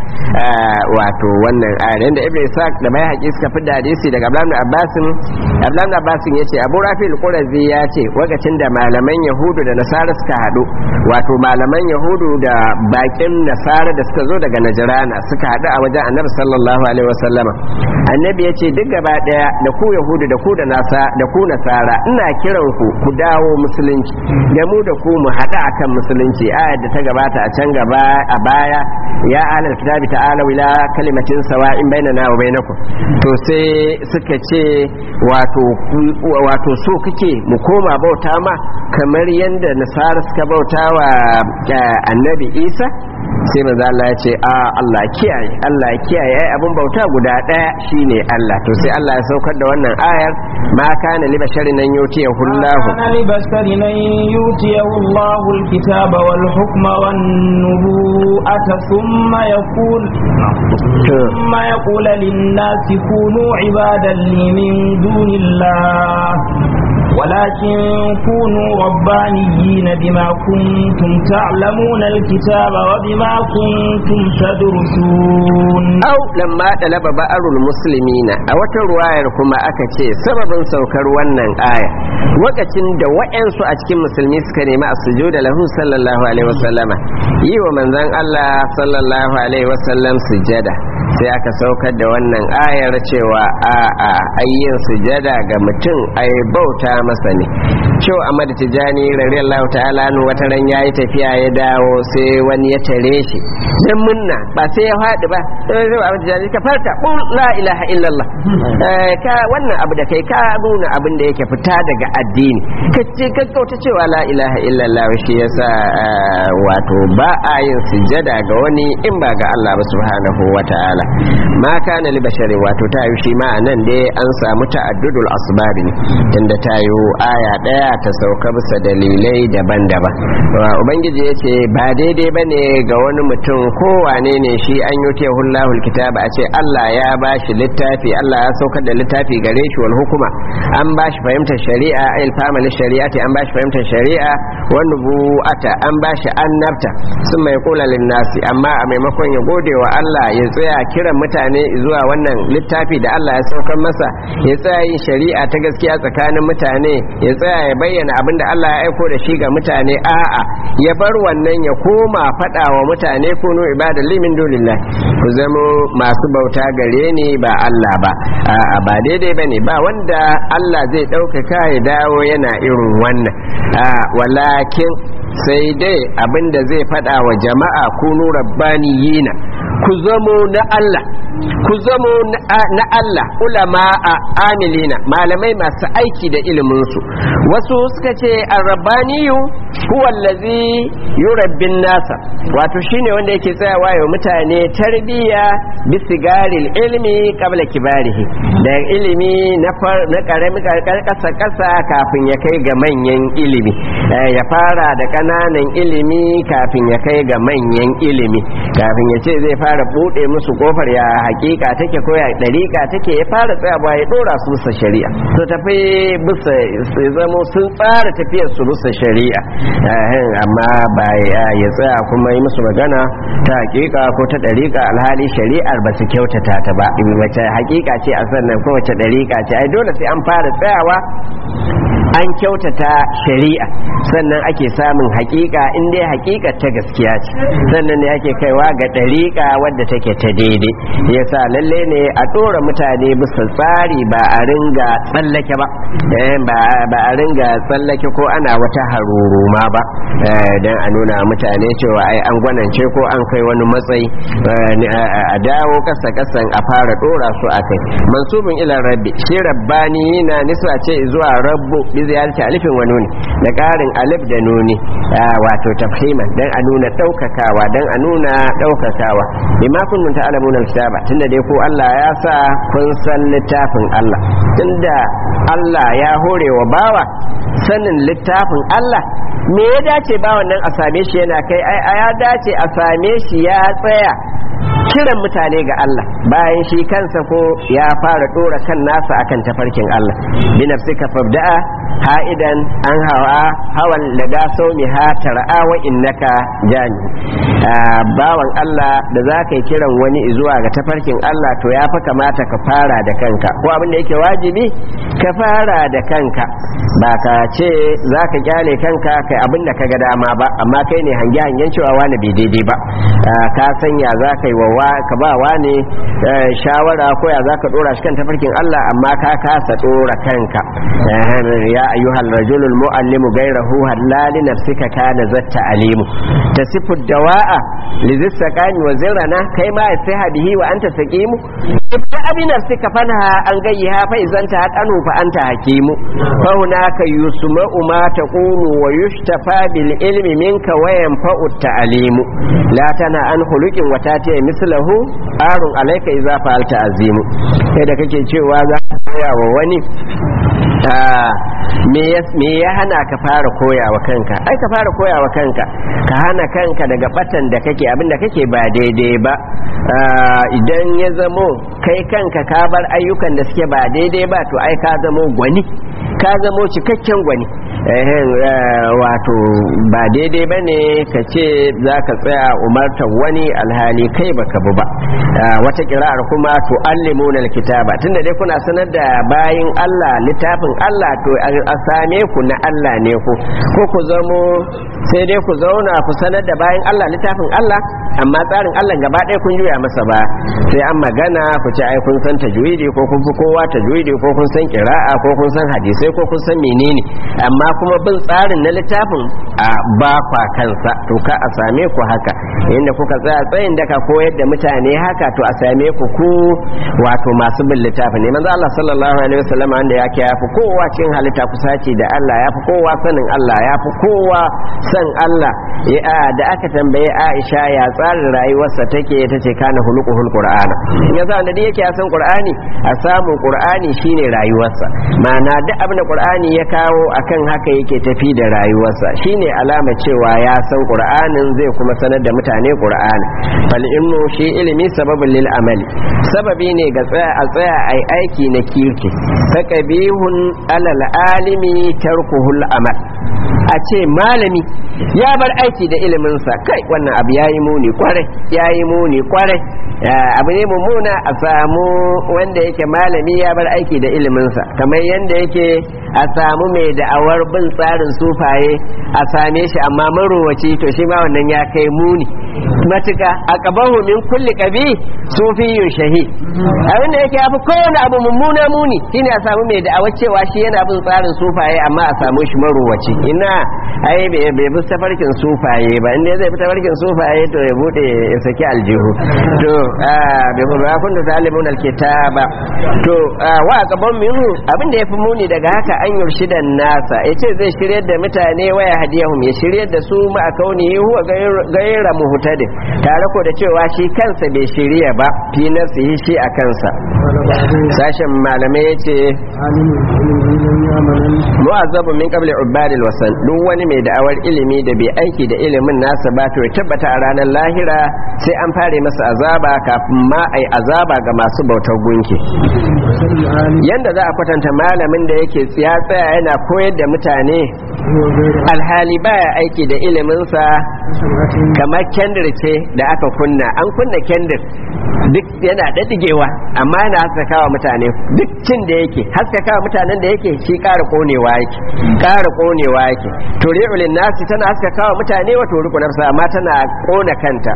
S1: wato wannan aya inda ibnu isaac da bai haƙi suka fi hadisi daga abdullahi abbasin abdullahi abbasin yace abu rafi'ul qurazi ya ce lokacin da malaman yahudu da nasara suka haɗu wato malaman yahudu da bakin nasara da suka zo daga najrana suka haɗu a wajen annabi sallallahu alaihi wasallama annabi yace duk gaba daya da ku yahudu da ku da nasa da ku nasara ina kiran ku ku dawo musulunci da mu da ku mu haɗu akan musulunci ayar da ta gabata a can gaba a baya ya ahlal kitabi ta'ala ila kalimatin sawa'in bainana wa bainakum to sai suka ce wato wato so kake mu koma bauta ma kamar yadda nasara suka bauta wa annabi isa sai manzo Allah ya ce a Allah kiyaye Allah kiyaye ai abun bauta guda daya shine Allah to sai Allah ya saukar da wannan ayar ma kana li basharin nan yutiya hullahu
S3: kana li basharin nan yutiya Allahu alkitaba wal hukma wan nubuwata thumma yaqul thumma yaqul lin nasi kunu ibadan li min dunillah ولكن كونوا ربانيين بما كنتم تعلمون الكتاب وبما كنتم تدرسون
S1: au lamma dalaba ba'arul muslimina a wata ruwayar kuma aka ce sababin saukar wannan aya lokacin da wa'yansu a cikin musulmi suka nemi a sujuda lahu sallallahu alaihi wasallama yi wa manzon Allah sallallahu alaihi wasallam sujada sai aka saukar da wannan ayar cewa a a ayyin sujada ga mutum ai bauta masa ne cewa Ahmad Tijani radiyallahu ta'ala nu wata ran yayi tafiya ya dawo sai wani ya tare shi dan munna ba sai ya faɗi ba sai Ahmad Tijani ka farka qul la ilaha illallah Eh, ka wannan abu da kai ka nuna abin da yake fita daga addini ka ce ka kauta cewa la ilaha illallah shi yasa eh, wato ba a yin sujada ga wani in ba ga Allah ba subhanahu wata'ala ma kana li bashari wato ta yi shi ma nan dai an samu ta'addudul asbab ne tunda ta yi aya daya ta sauka bisa dalilai daban-daban Wa ubangiji ya ce ba daidai bane ga wani mutum ko wane ne shi an yi hullahul kitaba a ce Allah ya bashi littafi Allah ya saukar da littafi gare shi wal hukuma an bashi fahimtar shari'a ayil famal shari'ati an bashi fahimtar shari'a wa nubuwata an bashi annabta sun mai kula linnasi amma a maimakon ya gode wa Allah ya tsaya kiran mutane zuwa wannan littafi da Allah ya saukar masa ya tsaya yin shari'a ta gaskiya tsakanin mutane ya tsaya ya bayyana abin da Allah ya aiko da shi ga mutane a'a ya bar wannan ya koma faɗa wa mutane kunu ibada limin dulillah ku zama masu bauta gare ni ba Allah ba a'a ba daidai bane ba wanda Allah zai ɗaukaka ya dawo yana irin wannan a walakin sai dai abinda zai faɗa wa jama'a kunu rabbaniyina ku zamo na Allah ku zamo na Allah ulama a amilina malamai masu aiki da iliminsu wasu suka ce arrabaniyu huwa allazi yurabbin nasa wato shine wanda yake tsayawa ya mutane tarbiya bisigaril ilmi qabla kibarihi da ilimi na na karami kasa kasa kafin ya kai ga manyan ilimi ya fara da kananan ilimi kafin ya kai ga manyan ilimi kafin ya ce zai fara bude musu kofar ya hakika take ko ya dariƙa take ya fara tsayawa ya dora su bisa shari'a to tafi bisa su zamo sun tsara tafiyar su bisa shari'a amma ba ya tsaya kuma yi musu magana ta hakika ko ta dariƙa alhali shari'ar ba su kyautata ta ba wace hakika ce a sannan ko wace dariƙa ce ai dole sai an fara tsayawa an kyautata shari'a sannan ake samun hakika in dai hakika ta gaskiya ce sannan ne ake kaiwa ga dariƙa wadda take ta daidai yasa lalle ne a ɗora mutane bisa tsari ba a ringa tsallake ba ba a ringa tsallake ko ana wata haruruma ba don a nuna mutane cewa ai an gwanance ko an kai wani matsayi a dawo kasa kasan a fara ɗora su a kai mansubin ilan rabbi shi rabbani na nisa ce zuwa rabbu bi ziyarci alifin wa nuni da ƙarin alif da nuni wato tafhiman dan a nuna ɗaukakawa dan a nuna ɗaukakawa bima kuntum ta'lamun al-kitaba tunda dai ko Allah ya sa kun san littafin Allah tunda Allah ya hore wa bawa sanin littafin Allah me ya dace ba wannan a same shi yana kai ai ya dace a same shi ya tsaya kiran mutane ga Allah bayan shi kansa ko ya fara dora kan nasa akan tafarkin Allah bi nafsika fabda'a ha'idan an hawa hawan daga saumi ha tar'a wa innaka jani bawan Allah da za ka yi kiran wani zuwa ga tafarkin Allah to ya fa kamata ka fara da kanka ko abin da yake wajibi ka fara da kanka ba ka ce za ka kyale kanka kai abin da ka ga dama ba amma kai ne hange hangen cewa wani bai daidai ba ka sanya za ka yi wa ka ba wani shawara ko ya za ka dora shi kan tafarkin Allah amma ka kasa dora kanka ya ayyuhal rajulul muallimu gairahu halali nafsika kana zatta alimu tasifu dawa'a lizis sakani wa zirana kai ma sai bihi wa anta saqimu ibda abi nafsika fanha an gayyaha fa idan ta haqanu fa anta hakimu fa hunaka yusma'u ma taqulu wa yushtafa bil ilmi minka wa yanfa'u ta'alimu la tana an khuluqin wa tati mislahu arun alayka idza fa'alta azimu kai da kake cewa za ka koya wa wani me ya hana ka fara koya wa kanka ai ka fara koya wa kanka ka hana kanka daga batan da kake abinda kake ba daidai ba idan ya zamo kai kanka ka bar ayyukan da suke ba daidai ba to ai ka zamo gwani ka zamo cikakken gwani wato ba daidai ba ne ka ce za ka tsaya umartar wani alhali kai baka bu ba wata kira'ar kuma to allimuna alkitaba tunda dai kuna sanar da bayin Allah littafin Allah to a same ku na Allah ne ku ko ku zamo sai dai ku zauna ku sanar da bayin Allah littafin Allah amma tsarin Allah gaba ɗaya kun juya masa ba sai an magana ku ce ai kun san tajwidi ko kun fi kowa tajwidi ko kun san kira'a ko kun san hadisai ko kun san menene amma kuma bin tsarin na littafin a ba kwa kansa to ka a same ku haka inda kuka tsaya tsayin da ka koyar da mutane haka to a same ku ku wato masu bin littafin ne manzo Allah sallallahu alaihi wasallam wanda yake yafi kowa cikin halitta kusaci da Allah yafi kowa sanin Allah yafi kowa san Allah ya da aka tambaye Aisha ya tsarin rayuwarsa take ta ce kana hulukuhul qur'ana in yasa wanda yake ya san qur'ani a samun qur'ani shine rayuwarsa ma'ana duk abin da qur'ani ya kawo akan haka yake tafi da rayuwarsa shine alama cewa ya san qur'anin zai kuma sanar da mutane qur'ani fal ilmu shi ilimi sababin lil amali sababi ne ga tsaya a tsaya ai aiki na kirki taqabihun alal alimi tarkuhul amal a ce malami ya bar aiki da iliminsa kai wannan abu ya yi muni kwarai ya yi muni kwarai abu ne mummuna a samu wanda yake malami ya bar aiki da iliminsa kamar yadda yake a samu mai da'awar bin tsarin sufaye a same shi amma marowaci to shi ma wannan ya kai muni matuka a kabahu min kulli kabi sufiyun shahi abin da yake yafi kowane abu mummuna muni shine a samu mai da'awar cewa shi yana bin tsarin sufaye amma a samu shi marowaci ina ai bai bi tafarkin sufaye ba inda zai bi tafarkin sufaye to ya bude ya saki aljihu to bai bu ba kun da talibun alkitaba to wa gaban minhu abin da yafi muni daga haka an yurshidan nasa yace zai shiryar da mutane waya hadiyahum ya shiryar da su ma kauni huwa gaira muhtadi tare ko da cewa shi kansa bai shirya ba fi nafsihi shi a kansa sashen malamai yace mu'azzabu min qabli ubadil wasan duk wani mai da'awar ilimi da bai aiki da ilimin nasa ba to ya tabbata a ranar lahira sai an fare masa azaba kafin ma ai azaba ga masu bautar gunki yanda za a kwatanta malamin da yake ya tsaya yana koyar da mutane alhali baya aiki da iliminsa kamar kendir ce da aka kunna an kunna kendir duk yana ɗaɗɗigewa amma yana haskakawa mutane duk cin da yake haskakawa mutanen da yake shi ƙara ƙonewa yake ƙara ƙonewa yake turi'ulin nasi tana haskakawa mutane wa turiku nafsa amma tana ƙona kanta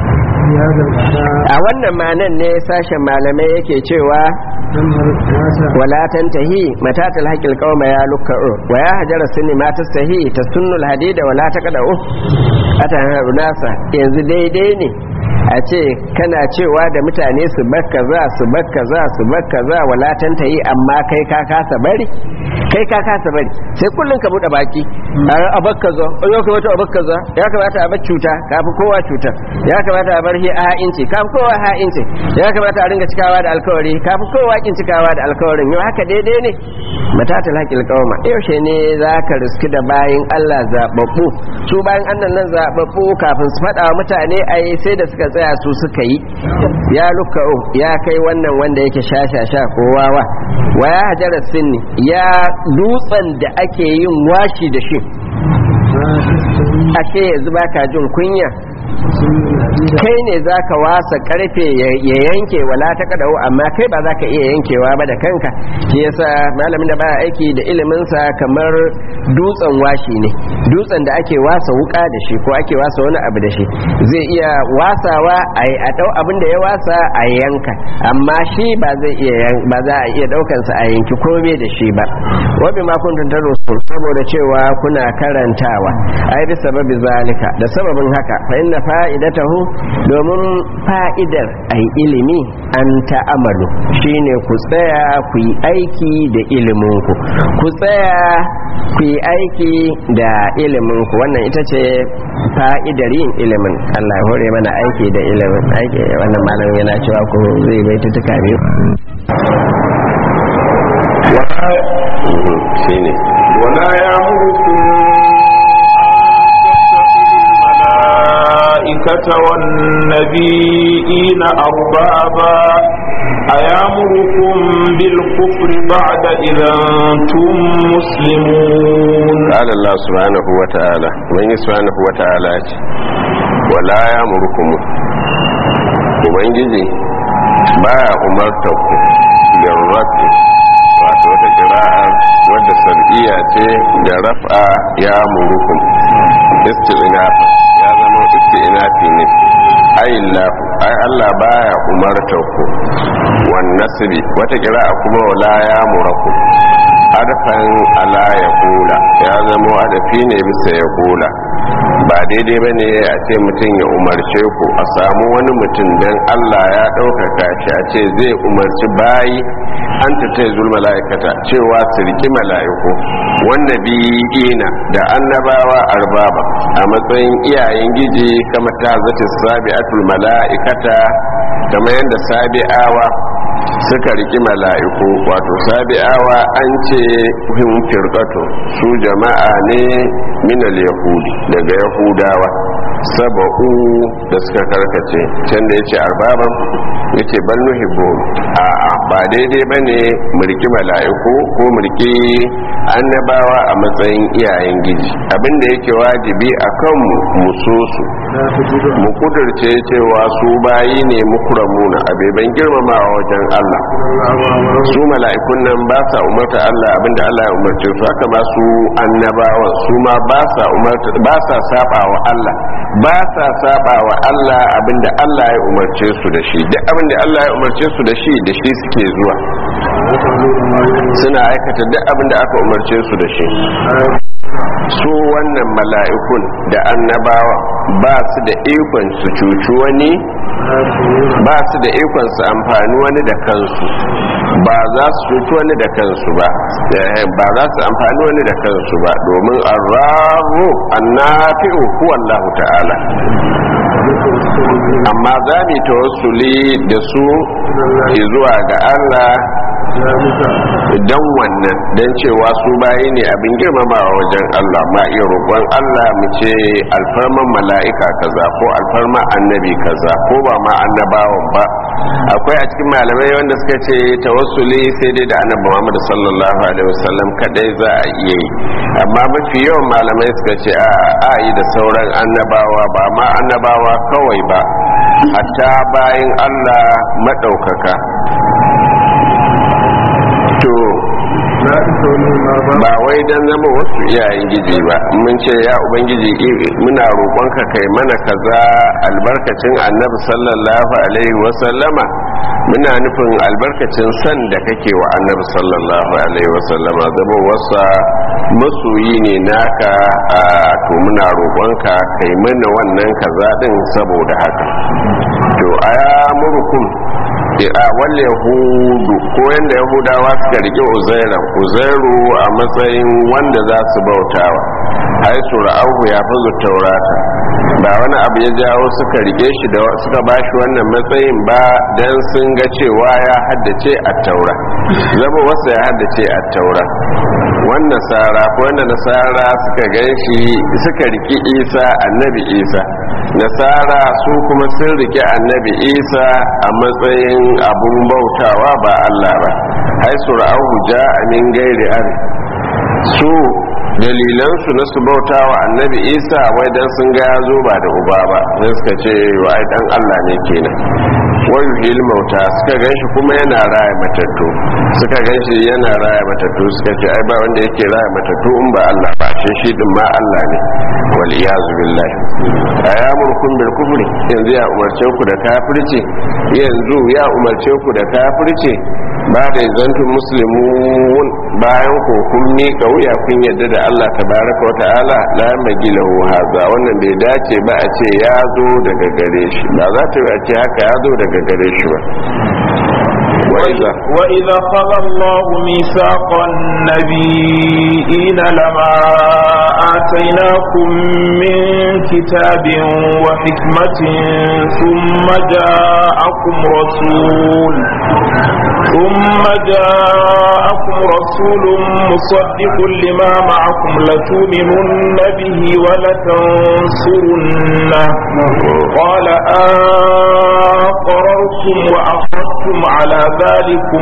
S1: a wannan manan ne sashen malamai yake cewa wala tantahi matatal haqqil qauma ya lukka'u wa ya hajara sunni ma tastahi tasunnul hadida wala taqda'u ata nasa yanzu daidai ne a ce kana cewa da mutane su bakka za su bakka za su bakka za wala tantahi amma kai ka kasa bari kai ka kasa bari sai kullun ka bude baki a bakka za ya kamata a bakka za ya kamata a bar cuta kafi kowa cuta ya kamata a bar ha'inci kafi kowa ha'inci ya kamata a ringa cikawa da alkawari kafi kowa kin cikawa da alkawarin yau haka daidai ne matatal haƙil qauma yaushe ne za ka riski da bayin Allah zababbu su bayin annan nan zababbu kafin su faɗa wa mutane ai sai da suka tsaya su suka yi ya luka'u ya kai wannan wanda yake shashasha ko wawa wa ya hajara sinni ya dutsen da ake yin washi da shi ashe yanzu baka jin kunya kai ne za ka wasa karfe ya yanke wala ta kadau amma kai ba za ka iya yankewa ba da kanka shi yasa malamin da baya aiki da iliminsa kamar dutsen washi ne dutsen da ake wasa wuka da shi ko ake wasa wani abu da shi zai iya wasawa a dau abin da ya wasa a yanka amma shi ba zai iya ba za a iya daukan sa a yanki kome da shi ba wa bi ma kuntum tarusul saboda cewa kuna karantawa ai bi sababi zalika da sababin haka fa inna fa'idatahu domin fa'idar ai ilimi an ta'amalu shine ku tsaya ku yi aiki da iliminku ku tsaya ku yi aiki da iliminku wannan ita ce fa'idar yin ilimin Allah ya hore mana aiki da ilimin aiki wannan malamin yana cewa ku zai bai tutuka biyu shine
S4: ولا يأمركم الملائكة والنبيين أربابا أيامركم بالكفر بعد إذا أنتم مسلمون
S1: قال الله سبحانه وتعالى من سبحانه وتعالى ولا يأمركم ubangiji baya umartar ku bin rafi wato wata kira'ar wadda sar'iya ce da raf'a ya murukum isti'nafa ya zama isti'nafi ne ayillahu ai Allah baya umartar ku wan nasri wata kira'a kuma wala ya muraku harfan ala ya kula ya zama adafi ne bisa ya kula ba daidai ba ne a ce mutum ya umarce ku a samu wani mutum don allah ya ɗaukaka shi a ce zai umarci bayi an ta zul mala'ikata cewa su riki mala'iku wanda biyina da annabawa arbaba a matsayin iyayen giji kama ta zata sabi'atul mala'ikata kamar yadda sabi'awa suka riki mala'iku wato sabi'awa an ce him firqatu su jama'a ne minal yahudi daga yahudawa saba'u da suka karkace can da yace arbaban yace bal nuhibbu a ba daidai bane mulki mala'iku ko mulki annabawa a matsayin iyayen giji abinda yake wajibi akan mu mu so su mu kudurce cewa su bayi ne mukramuna abeban girmamawa wajen Allah su mala'ikun nan ba sa umarta Allah abinda Allah ya umarce su haka ba su annabawan su ma ba sa umarta ba sa saba wa Allah ba sa saba wa Allah abinda Allah ya umarce su da shi duk abinda Allah ya umarce su da shi da shi suke zuwa suna aikata duk abinda aka umarce su da shi su wannan mala'ikun da annabawa ba su da ikon su cuci wani ba su da ikon su amfani wani da kansu ba za su cuci wani da kansu ba ba za su amfani wani da kansu ba domin arrahu annafi'u huwa Allah ta'ala amma za mu tawassuli da su zuwa ga Allah don wannan don cewa su bayi ne abin girmamawa wajen Allah ma iya roƙon Allah mu ce alfarman mala'ika kaza ko alfarman annabi kaza ko ba ma annabawan ba akwai a cikin malamai wanda suka ce tawassuli sai dai da annabi Muhammad sallallahu alaihi wasallam kadai za a iya yi amma mafi yawan malamai suka ce a yi da sauran annabawa ba ma annabawa kawai ba hatta bayan Allah maɗaukaka to ba wai dan zama wasu iyayen giji ba mun ce ya ubangiji muna roƙonka kai mana kaza albarkacin annabi sallallahu alaihi wasallama muna nufin albarkacin san da kake wa annabi sallallahu alaihi wasallama zama wasa masoyi ne naka a to muna roƙonka kai mana wannan kaza din saboda haka to aya murkum a wal yahudu ko yanda yahudawa suka rike uzairan uzairu a matsayin wanda za su bautawa ai su ra'ahu ya fazu taurata ba wani abu ya jawo suka rike shi da suka bashi wannan matsayin ba dan sun ga cewa ya haddace a taura zama wasu ya haddace a taura wannan nasara ko wanda nasara suka gan shi suka riki isa annabi isa nasara su kuma sun rike annabi isa a matsayin abun bautawa ba allah ba haisu ra'ahu ja'a min gairi ar su dalilansu na su bauta wa annabi isa wai dan sun ga ya zo ba da uba ba sai suka ce wa ai dan allah ne kenan wai hil mauta suka ganshi kuma yana raya matattu suka ganshi yana raya matattu suka ce ai ba wanda yake raya matattu in ba allah ba shi shi din ma allah ne wal iyazu billahi ayamurkum bil kufri yanzu ya umarce ku da kafirci yanzu ya umarce ku da kafirci ba da zantun muslimun bayan ko kun miƙa wuya kun yadda da Allah tabaraka wa ta'ala la magilahu haza wannan bai dace ba a ce ya zo daga gare shi ba za ta yi a ce haka ya zo daga gare shi ba وإذا
S4: وإذا خذ الله ميثاق النبيين لما آتيناكم من كتاب وحكمة ثم جاءكم رسول ثم جاءكم رسول مصدق لما معكم لتؤمنن به ولتنصرنه قال أقررتم كفرتم وأخذتم على ذلكم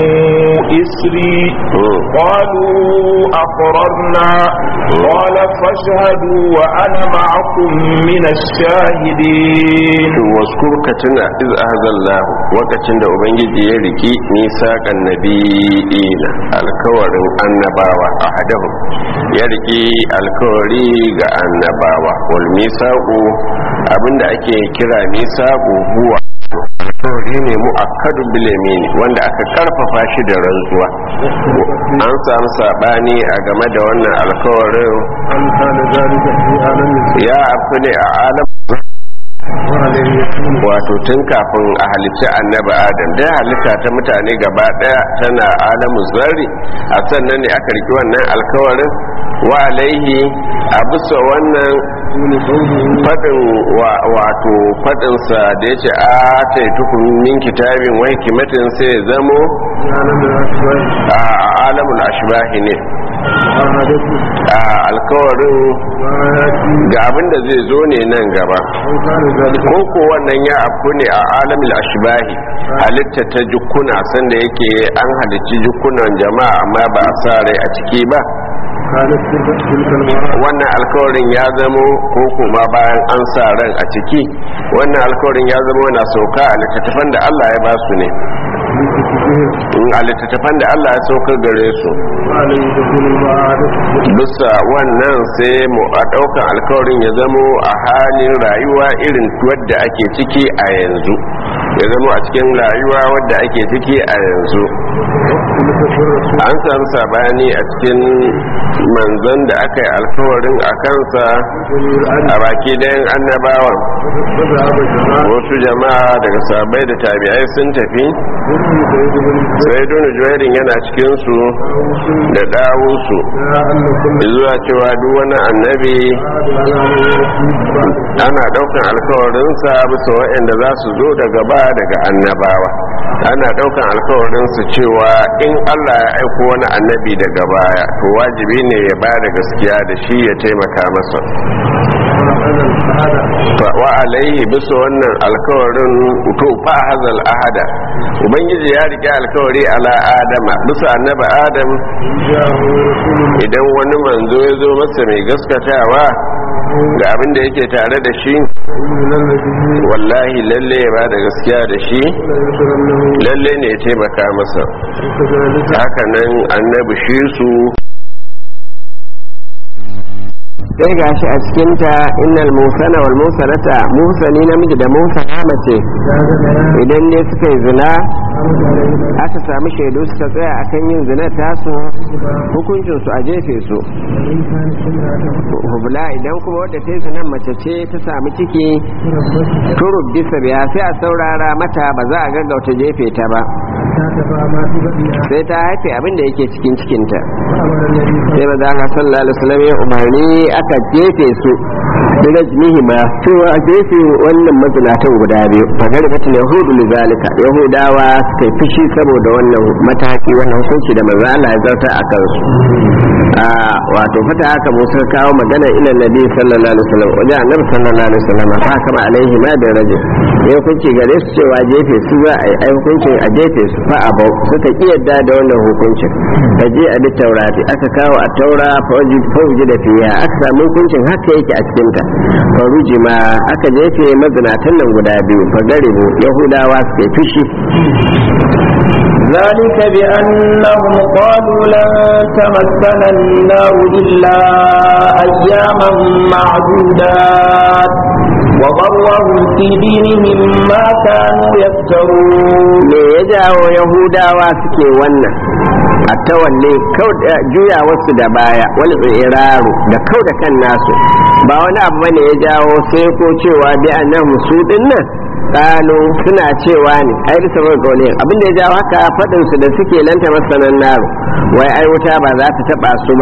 S4: إسري قالوا أقررنا قال فاشهدوا وأنا معكم من الشاهدين
S1: waskur ka tuna iz ahzallahu lokacin da ubangiji ya riki nisaqan nabiyina alkawarin annabawa ahadahum ya riki alkawari ga annabawa wal misaqu abinda ake kira misaqu huwa alkawari ne mu'akkadu bil yamin wanda aka karfafa shi da rantsuwa an samu sabani a game da wannan alkawarin
S2: أن كان ذلك في عالم
S1: ya afu ne a alam
S2: وعليه يكون
S1: wato tun kafin a halicci annabi adam da halitta ta mutane gaba daya tana alamu zarri a sannan ne aka riki wannan alkawarin wa alaihi a bisa wannan
S2: دون قوله
S1: fadin wa- wato fadinsa da ya ce a ta yi min kitabin wai kimatin sai ya zamo
S2: في عالم الأشباه
S1: a alamul ashbahi ne
S2: وعادته
S1: a alkawarin
S2: ما يأتي
S1: ga abin da zai zo ne nan gaba
S2: أو كان ذلك
S1: ko ko wannan ya afku ne a alamil ashbahi halitta ta jukkuna sanda yake an halicci jukkunan jama'a amma ba a sa rai a ciki ba
S2: كانت تلك تلك المرأة
S1: wannan alkawarin ya zamo ko kuma bayan an sa ran a ciki wannan alkawarin ya zamo na sauka a littattafan da Allah ya ba su ne
S2: في كتبهم
S1: in a littattafan da Allah ya saukar gare su
S2: وعليه تكون المعادة
S1: bisa wannan sai mu a ɗaukan alkawarin ya zamo a halin rayuwa irin wadda ake ciki a yanzu ya zamo a cikin rayuwa wadda ake ciki a yanzu
S2: واختلف في الرسول
S1: an samu sabani a cikin manzon da aka yi alkawarin a kansa
S2: جميع العدل
S1: a baki dayan annabawan
S2: فذهب الجماعة
S1: wasu jama'a daga sabai da tabi'ai sun tafi
S2: وفي سيد بن
S1: sai dunu juwairin yana cikinsu
S2: مسعود
S1: da ɗawunsu
S2: لا أن كل
S1: zuwa cewa duk wani annabi
S2: عاد على من يأتيه بعد
S1: ana daukan alkawarinsa bisa waɗanda za su zo daga ba daga annabawa ana daukan alkawarinsa cewa in allah ya aiko wani annabi daga baya to wajibi ne ya ba da gaskiya da shi ya taimaka masa
S2: وأنا الشهادة
S1: Fa- wa alaihi bisa wannan alkawarin to fa hazal ahada ubangiji ya rike alkawari ala adama bisa annabi adam
S2: إن جاءه رسول
S1: idan wani manzo ya zo masa mai gaskatawa ga abin da yake tare da shi
S2: من الذي
S1: wallahi lalle ya ba da gaskiya da shi
S2: لا يسرنه
S1: lalle ne ya taimaka masa
S2: وكذلك
S1: haka nan annabi shi su
S5: sai ga shi a cikinta innal musana wal musanata musani namiji da musana mace idan ne suka yi zina aka sami shaidu suka tsaya akan yin zina tasu hukuncin su a jefe su hubla idan kuma wadda ta yi zinan mace ce ta sami ciki turub bisa biya sai a saurara mata ba za a gaggauta jefe ta ba sai ta haife abin da yake cikin cikinta sai ba za ka sallallahu alaihi wasallam ya umarni aka jefe su da rajmihi ma cewa a jefe wannan mazinatan guda biyu fagar batin yahudu lizalika yahudawa suka yi fushi saboda wannan mataki wannan hukunci da manzo Allah ya zarta a kansu a wato fata haka mu suka kawo magana ila nabi sallallahu alaihi wasallam wajen annabi sallallahu alaihi wasallam fa kama alaihi ma da rajul ya hukunci gare su cewa jefe su za a yi ai hukuncin a jefe su fa abau suka ki yadda da wannan hukuncin da je a bi taurati aka kawo a taura fauji da fiya aka samu hukuncin haka yake a cikin ta faruji ma aka jefe mazinatan nan guda biyu fa garibu yahudawa suke fushi
S3: ذلك بأنهم قالوا لن تمسنا النار إلا أياما معدودات وغرهم في دينهم ما كانوا يفترون
S5: me ya jawo yahudawa suke wannan a tawalle juya wasu da baya wal iraru da kau da kan nasu ba wani abu bane ya jawo sai ko cewa bi annahum su dinnan kalu suna cewa ne ai bisa ga gole abinda ya jawo haka fadin su da suke lanta masanan naro wai ai wuta ba za ta taba su ba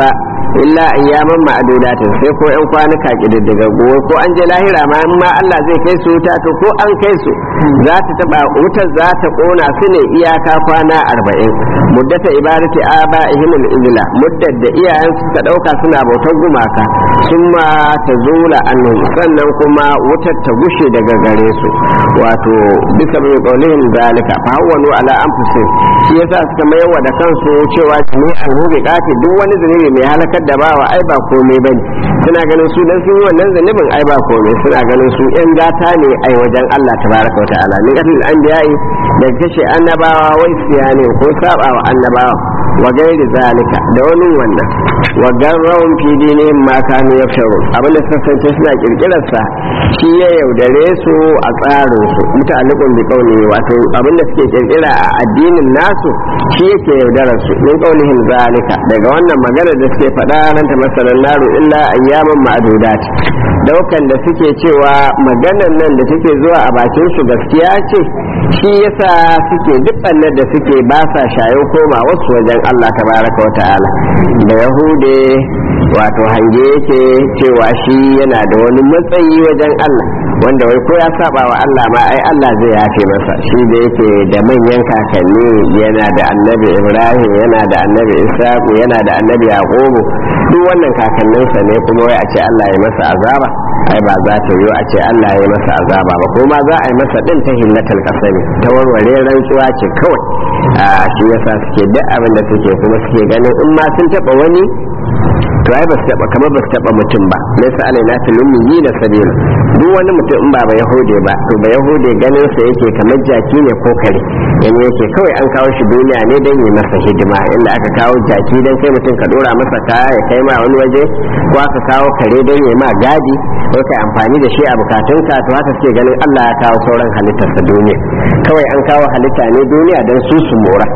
S5: illa ayyaman ma'adudatin sai ko yan kwanuka kididdigaggu ko an je lahira ma in ma Allah zai kai su wuta to ko an kai su za ta taba wutar za ta kona su ne iyaka kwana arba'in muddata ibadati aba'ihim al-izla muddat da iyayen suka dauka suna bautar gumaka summa tazula annum sannan kuma wutar ta gushe daga gare su wato bisa mai kaulin zalika fa hawwalu ala anfusihim shi yasa suka mayarwa da kansu cewa jami'an hubi kati duk wani zunubi mai halakar da bawa ai ba komai bane suna ganin su dan sun yi wannan zunubin ai ba komai suna ganin su yan gata ne ai wajen Allah tabaraka wa ta'ala min qatlil anbiya'i da kashe annabawa wai siyane ko saba wa annabawa wa gairi zalika da wani wannan wa garrawun fi dinihim ma kanu yafsharu abin da suka kasance suna kirkirar sa shi ya yaudare su a tsarin su muta'alliqun bi qawli wato abin da suke kirkira a addinin nasu shi yake yaudarar su min qawlihim zalika daga wannan magana da suke faɗa ran ta masalan naru illa ayyaman ma'dudat daukan da suke cewa maganan nan da take zuwa a bakin su gaskiya ce shi yasa suke duk da suke ba sa shayo koma wasu wajen Allah tabaraka wa ta'ala da yahude wato hange yake cewa shi yana da wani matsayi wajen Allah wanda wai ko ya saba wa Allah ma ai Allah zai yafe masa shi da yake da manyan kakanni yana da annabi Ibrahim yana da annabi Ishaku yana da annabi Yaqubu duk wannan kakanninsa ne kuma wai a ce Allah ya masa azaba ai ba za ta yi a ce Allah ya masa azaba ba ko ma za a yi masa din ta hillatal kasani ta warware rantsuwa ce kawai a shi yasa suke duk abin da suke kuma suke ganin in ma sun taba wani to ai ba su taba kamar ba su taba mutum ba laysa alaina tulummi yi da sabila duk wani mutum in ba ba yahude ba to ba yahude ganin sa yake kamar jaki ne ko kare yani yake kawai an kawo shi duniya ne dan yi masa hidima inda aka kawo jaki dan kai mutum ka dora masa kaya ya kai ma wani waje ko aka kawo kare dan yi ma gadi ko kai amfani da shi a bukatunka to haka suke ganin Allah ya kawo sauran halittarsa duniya kawai an kawo halitta ne duniya dan su su mora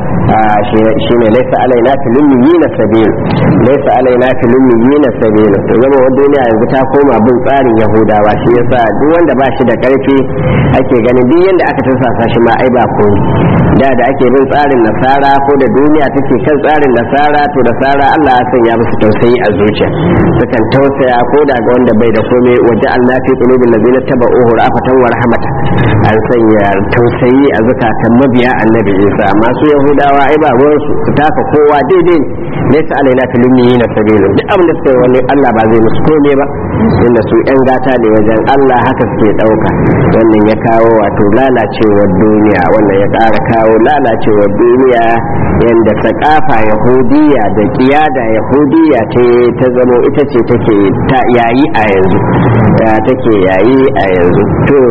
S5: shi ne laisa alaina tulummi na sabil laisa alaina tulummi na sabil to zama wa duniya yanzu ta koma bin tsarin yahudawa shi yasa duk wanda ba shi da karfi ake ganin duk yanda aka tursasa shi ma ai ba komai da da ake bin tsarin nasara ko da duniya take kan tsarin nasara to da sara Allah ya sanya musu tausayi a zuciya sukan tausaya ko da ga wanda bai da komai waje Allah fi qulubil ladina tabauhu rafatan wa rahmata an sanya tausayi a zakatan mabiya annabi Isa amma su yahudawa ai ba ruwan su su taka kowa daidai ne laysa alaina fil na sabilu duk abin da suka yi wani Allah ba zai musu komai ba inda su yan gata ne wajen Allah haka suke dauka wannan ya kawo wato lalacewar duniya wannan ya ƙara kawo lalacewar duniya yanda sakafa yahudiya da kiyada yahudiya ce ta zamo ita ce take ta yayi a yanzu ya take yayi a yanzu to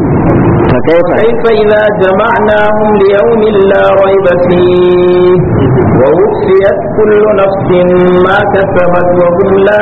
S5: fa kaifa
S3: كيف إذا جمعناهم ليوم لا ريب فيه ووفيت كل نفس ما كسبت وهم لا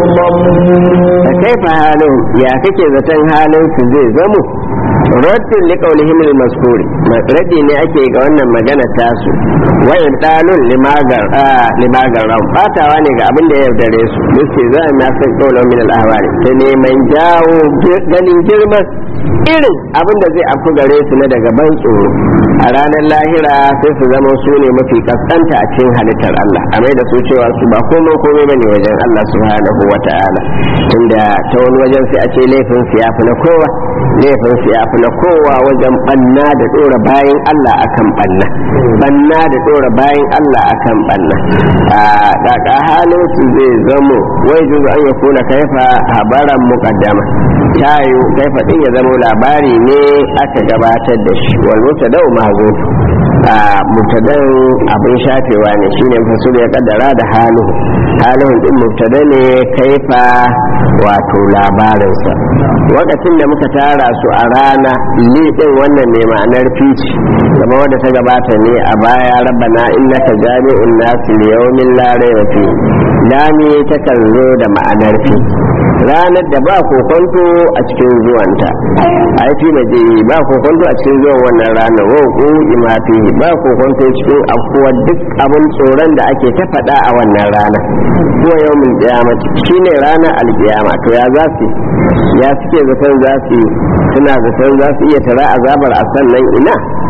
S3: يظلمون
S5: fa kaifa halin ya kake zaton halin su zai zamo raddin li qawlihim al mazkur raddi ne ake ga wannan magana tasu wa ibtalun limagar ah limagar ran fatawa ne ga abin da ya yaudare su muke za na san qawlan min al ahwali ta neman jawo ganin girman irin abin da zai afku gare su na daga ban tsoro a ranar lahira sai su zama su ne mafi kaskanta a cikin halittar Allah a mai da su cewa su ba komai komai bane wajen Allah subhanahu wa ta'ala tunda ta wani wajen sai a ce laifin su ya fi na kowa laifin su ya fi na kowa wajen banna da dora bayan Allah akan banna banna da dora bayan Allah akan banna a kaka halin su zai zamo wai juzu an yakuna kaifa habaran muqaddama tayo kaifa din ya zama labari ne aka gabatar da shi wal mutadau mahzuf a mutadan abin shafewa ne shine fasul ya kaddara da halu halin din mubtada ne kaifa wato labarinsa lokacin da muka tara su a rana li din wannan ne ma'anar fici kamar wadda ta gabata ne a baya rabbana innaka jami'un nasi liyawmin la rayba fi lami ta kan zo da ma'anar fi ranar da ba kokonto a cikin zuwanta ai fi maje ba kokonto a cikin zuwan wannan ranar wa ku imafi ba kokonto cikin afkuwar duk abin tsoron da ake ta faɗa a wannan rana kuwa yau min kiyamati shine ranar alkiyama to ya za su ya suke zaton za su suna zaton za su iya tara azabar a sannan ina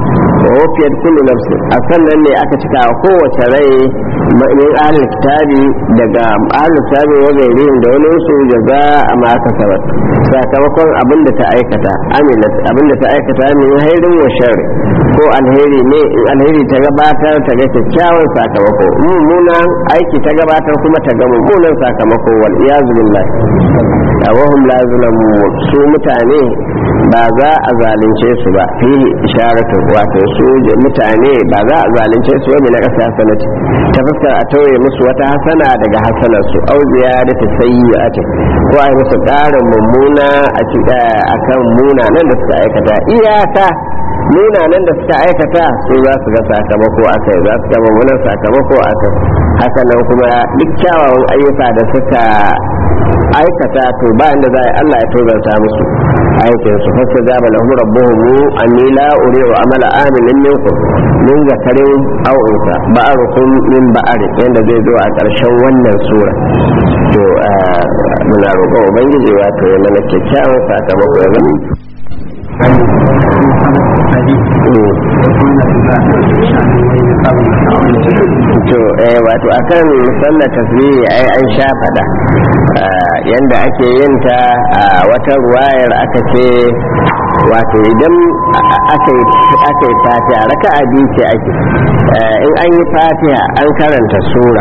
S5: wa wafiyat kullu nafsin a sannan ne aka cika wa kowace rai min ahlul kitabi daga ahlul kitabi wa gairihim da wani su jaza a ma kasabat sakamakon abin da ta aikata amilat abin da ta aikata min hairin wa sharri ko alheri ne in alheri ta gabatar ta ga kyakkyawan sakamako mummunan aiki ta gabatar kuma ta ga mummunan sakamako wal iyazu billah wahum la zulamun su mutane ba za a zalunce su ba fihi isharatu wato su mutane ba za a zalunce su ba na kasa sanati ta fuskar a tauye musu wata hasana daga hasanar su au ziyadatu sayyi'ati ko ai musu ƙarin mummuna a akan munanan da suka aikata iyaka munanan da suka aikata su za su ga sakamako a kai za su ga mummunan sakamako a kai haka nan kuma duk kyawawan ayyuka da suka aikata to ba inda za a yi Allah ya tozarta musu aikin su fasta jaba lahum rabbuhum anni la uri'u amala amilin minkum min zakarin aw unsa ba'arukum min ba'ari yanda zai zo a ƙarshen wannan sura to muna roƙon ubangiji wato ya mana kyakkyawan sakamako ya zama to eh wato akan sallar tasbihi ai an sha fada yanda ake yin ta a wata ruwayar aka ce wato idan aka yi fatiha raka'a biyu ce ake in an yi fatiha an karanta sura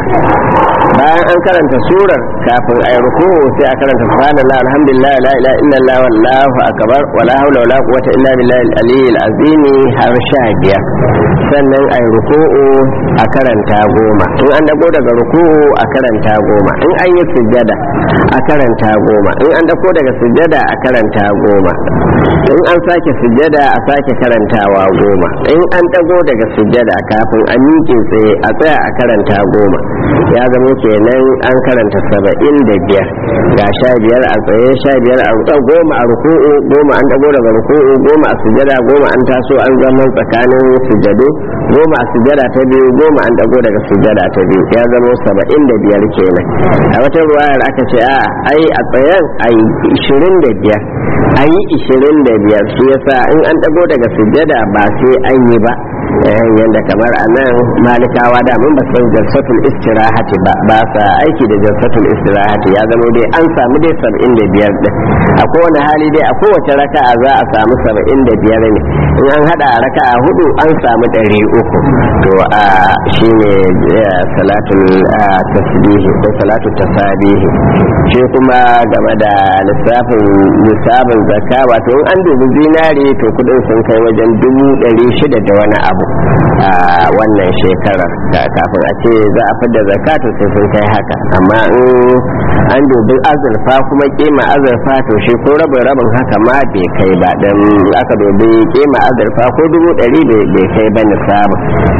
S5: bayan an karanta surar kafin a yi ruku sai a karanta subhanallah alhamdulillah la ilaha illallah wallahu akbar wala hawla wala quwwata illa billahi al-aliyyil azim har sha biyar sannan a yi ruku'u a karanta goma in an dago daga ruku'u a karanta goma in an yi sujjada a karanta goma in an dago daga sujjada a karanta goma in an sake sujjada a sake karantawa goma in an dago daga sujjada kafin a miƙe tsaye a tsaya a karanta goma ya zama kenan an karanta saba'in da biyar ga sha biyar a tsaye sha biyar a ruku'u goma a ruku'u goma an dago daga ruku'u goma a sujjada goma an taso an zama tsakanin sujjadu goma a sujjada ta biyu goma an dago daga sujjada ta biyu ya zama saba'in da biyar kenan a wata ruwayar aka ce a ai a tsayen a yi ishirin da biyar a yi ishirin da biyar shi yasa in an dago daga sujjada ba sai an yi ba yadda kamar a nan malikawa da mun ba san jalsatul istirahati ba ba sa aiki da jalsatul istirahati ya zama dai an samu dai saba'in da biyar din a kowane hali dai a kowace raka'a za a samu saba'in da biyar ne in an hada a raka'a hudu an samu ɗari uku to a shine salatul tasbihi ko salatul tasabihi shi kuma game da lissafin lissafin zakka wato in an dubi zinari to kudin sun kai wajen dubu ɗari shida da wani abu a wannan shekarar kafin a ce za a fidda zakatu sai sun kai haka amma in an dubi azurfa kuma kima azurfa to shi ko rabin rabin haka ma bai kai ba dan aka dubi kima azurfa ko dubu ɗari bai kai ba nisabu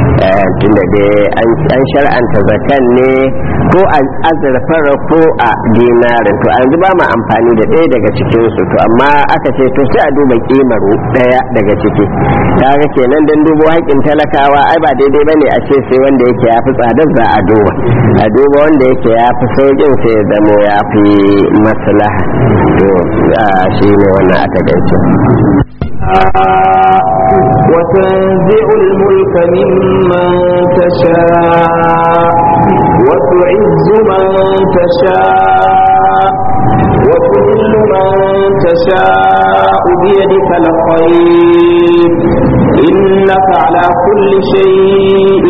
S5: tunda dai an shar'anta zakan ne ko a azurfar ko a dinarin to an ba ma amfani da ɗaya daga cikin su to amma aka ce to sai a duba kimar ɗaya daga ciki kaga kenan dan dubo haƙƙin talakawa ai ba daidai bane a ce sai wanda yake ya fi tsadar za a duba a duba wanda yake ya fi sauƙin sai ya zamo ya fi maslaha to shi ne wannan aka gaice
S3: وتنزع الملك ممن تشاء وتعز من تشاء وتذل من تشاء بيدك الخير إنك على كل شيء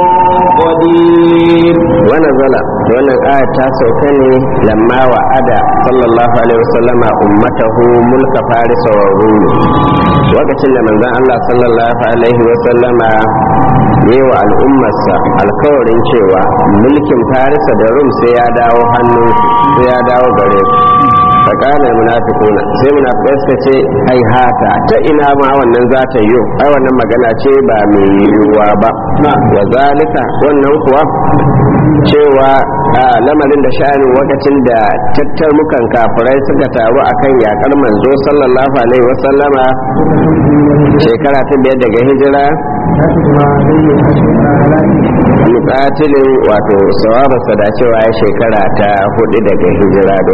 S3: قدير
S5: ونزل wannan aya ta sauka ne lamma wa ada sallallahu alaihi wasallam ummatahu mulka farisa wa rum lokacin da manzon Allah sallallahu alaihi wasallama yi wa al'ummarsa alkawarin cewa mulkin farisa da rum sai ya dawo hannu sai ya dawo gare su tsakanin munafikuna sai munafikai suka ce ai hata ta ina ma wannan za ta yi ai wannan magana ce ba mai yiwuwa ba wa zalika wannan kuwa cewa a lamarin da sha'anin lokacin da tattarmukan kafirai suka taru akan yakar manzo sallallahu alaihi wasallama shekara ta biyar daga hijira mukatilin wato sawabarsa da cewa ya shekara ta hudu daga hijira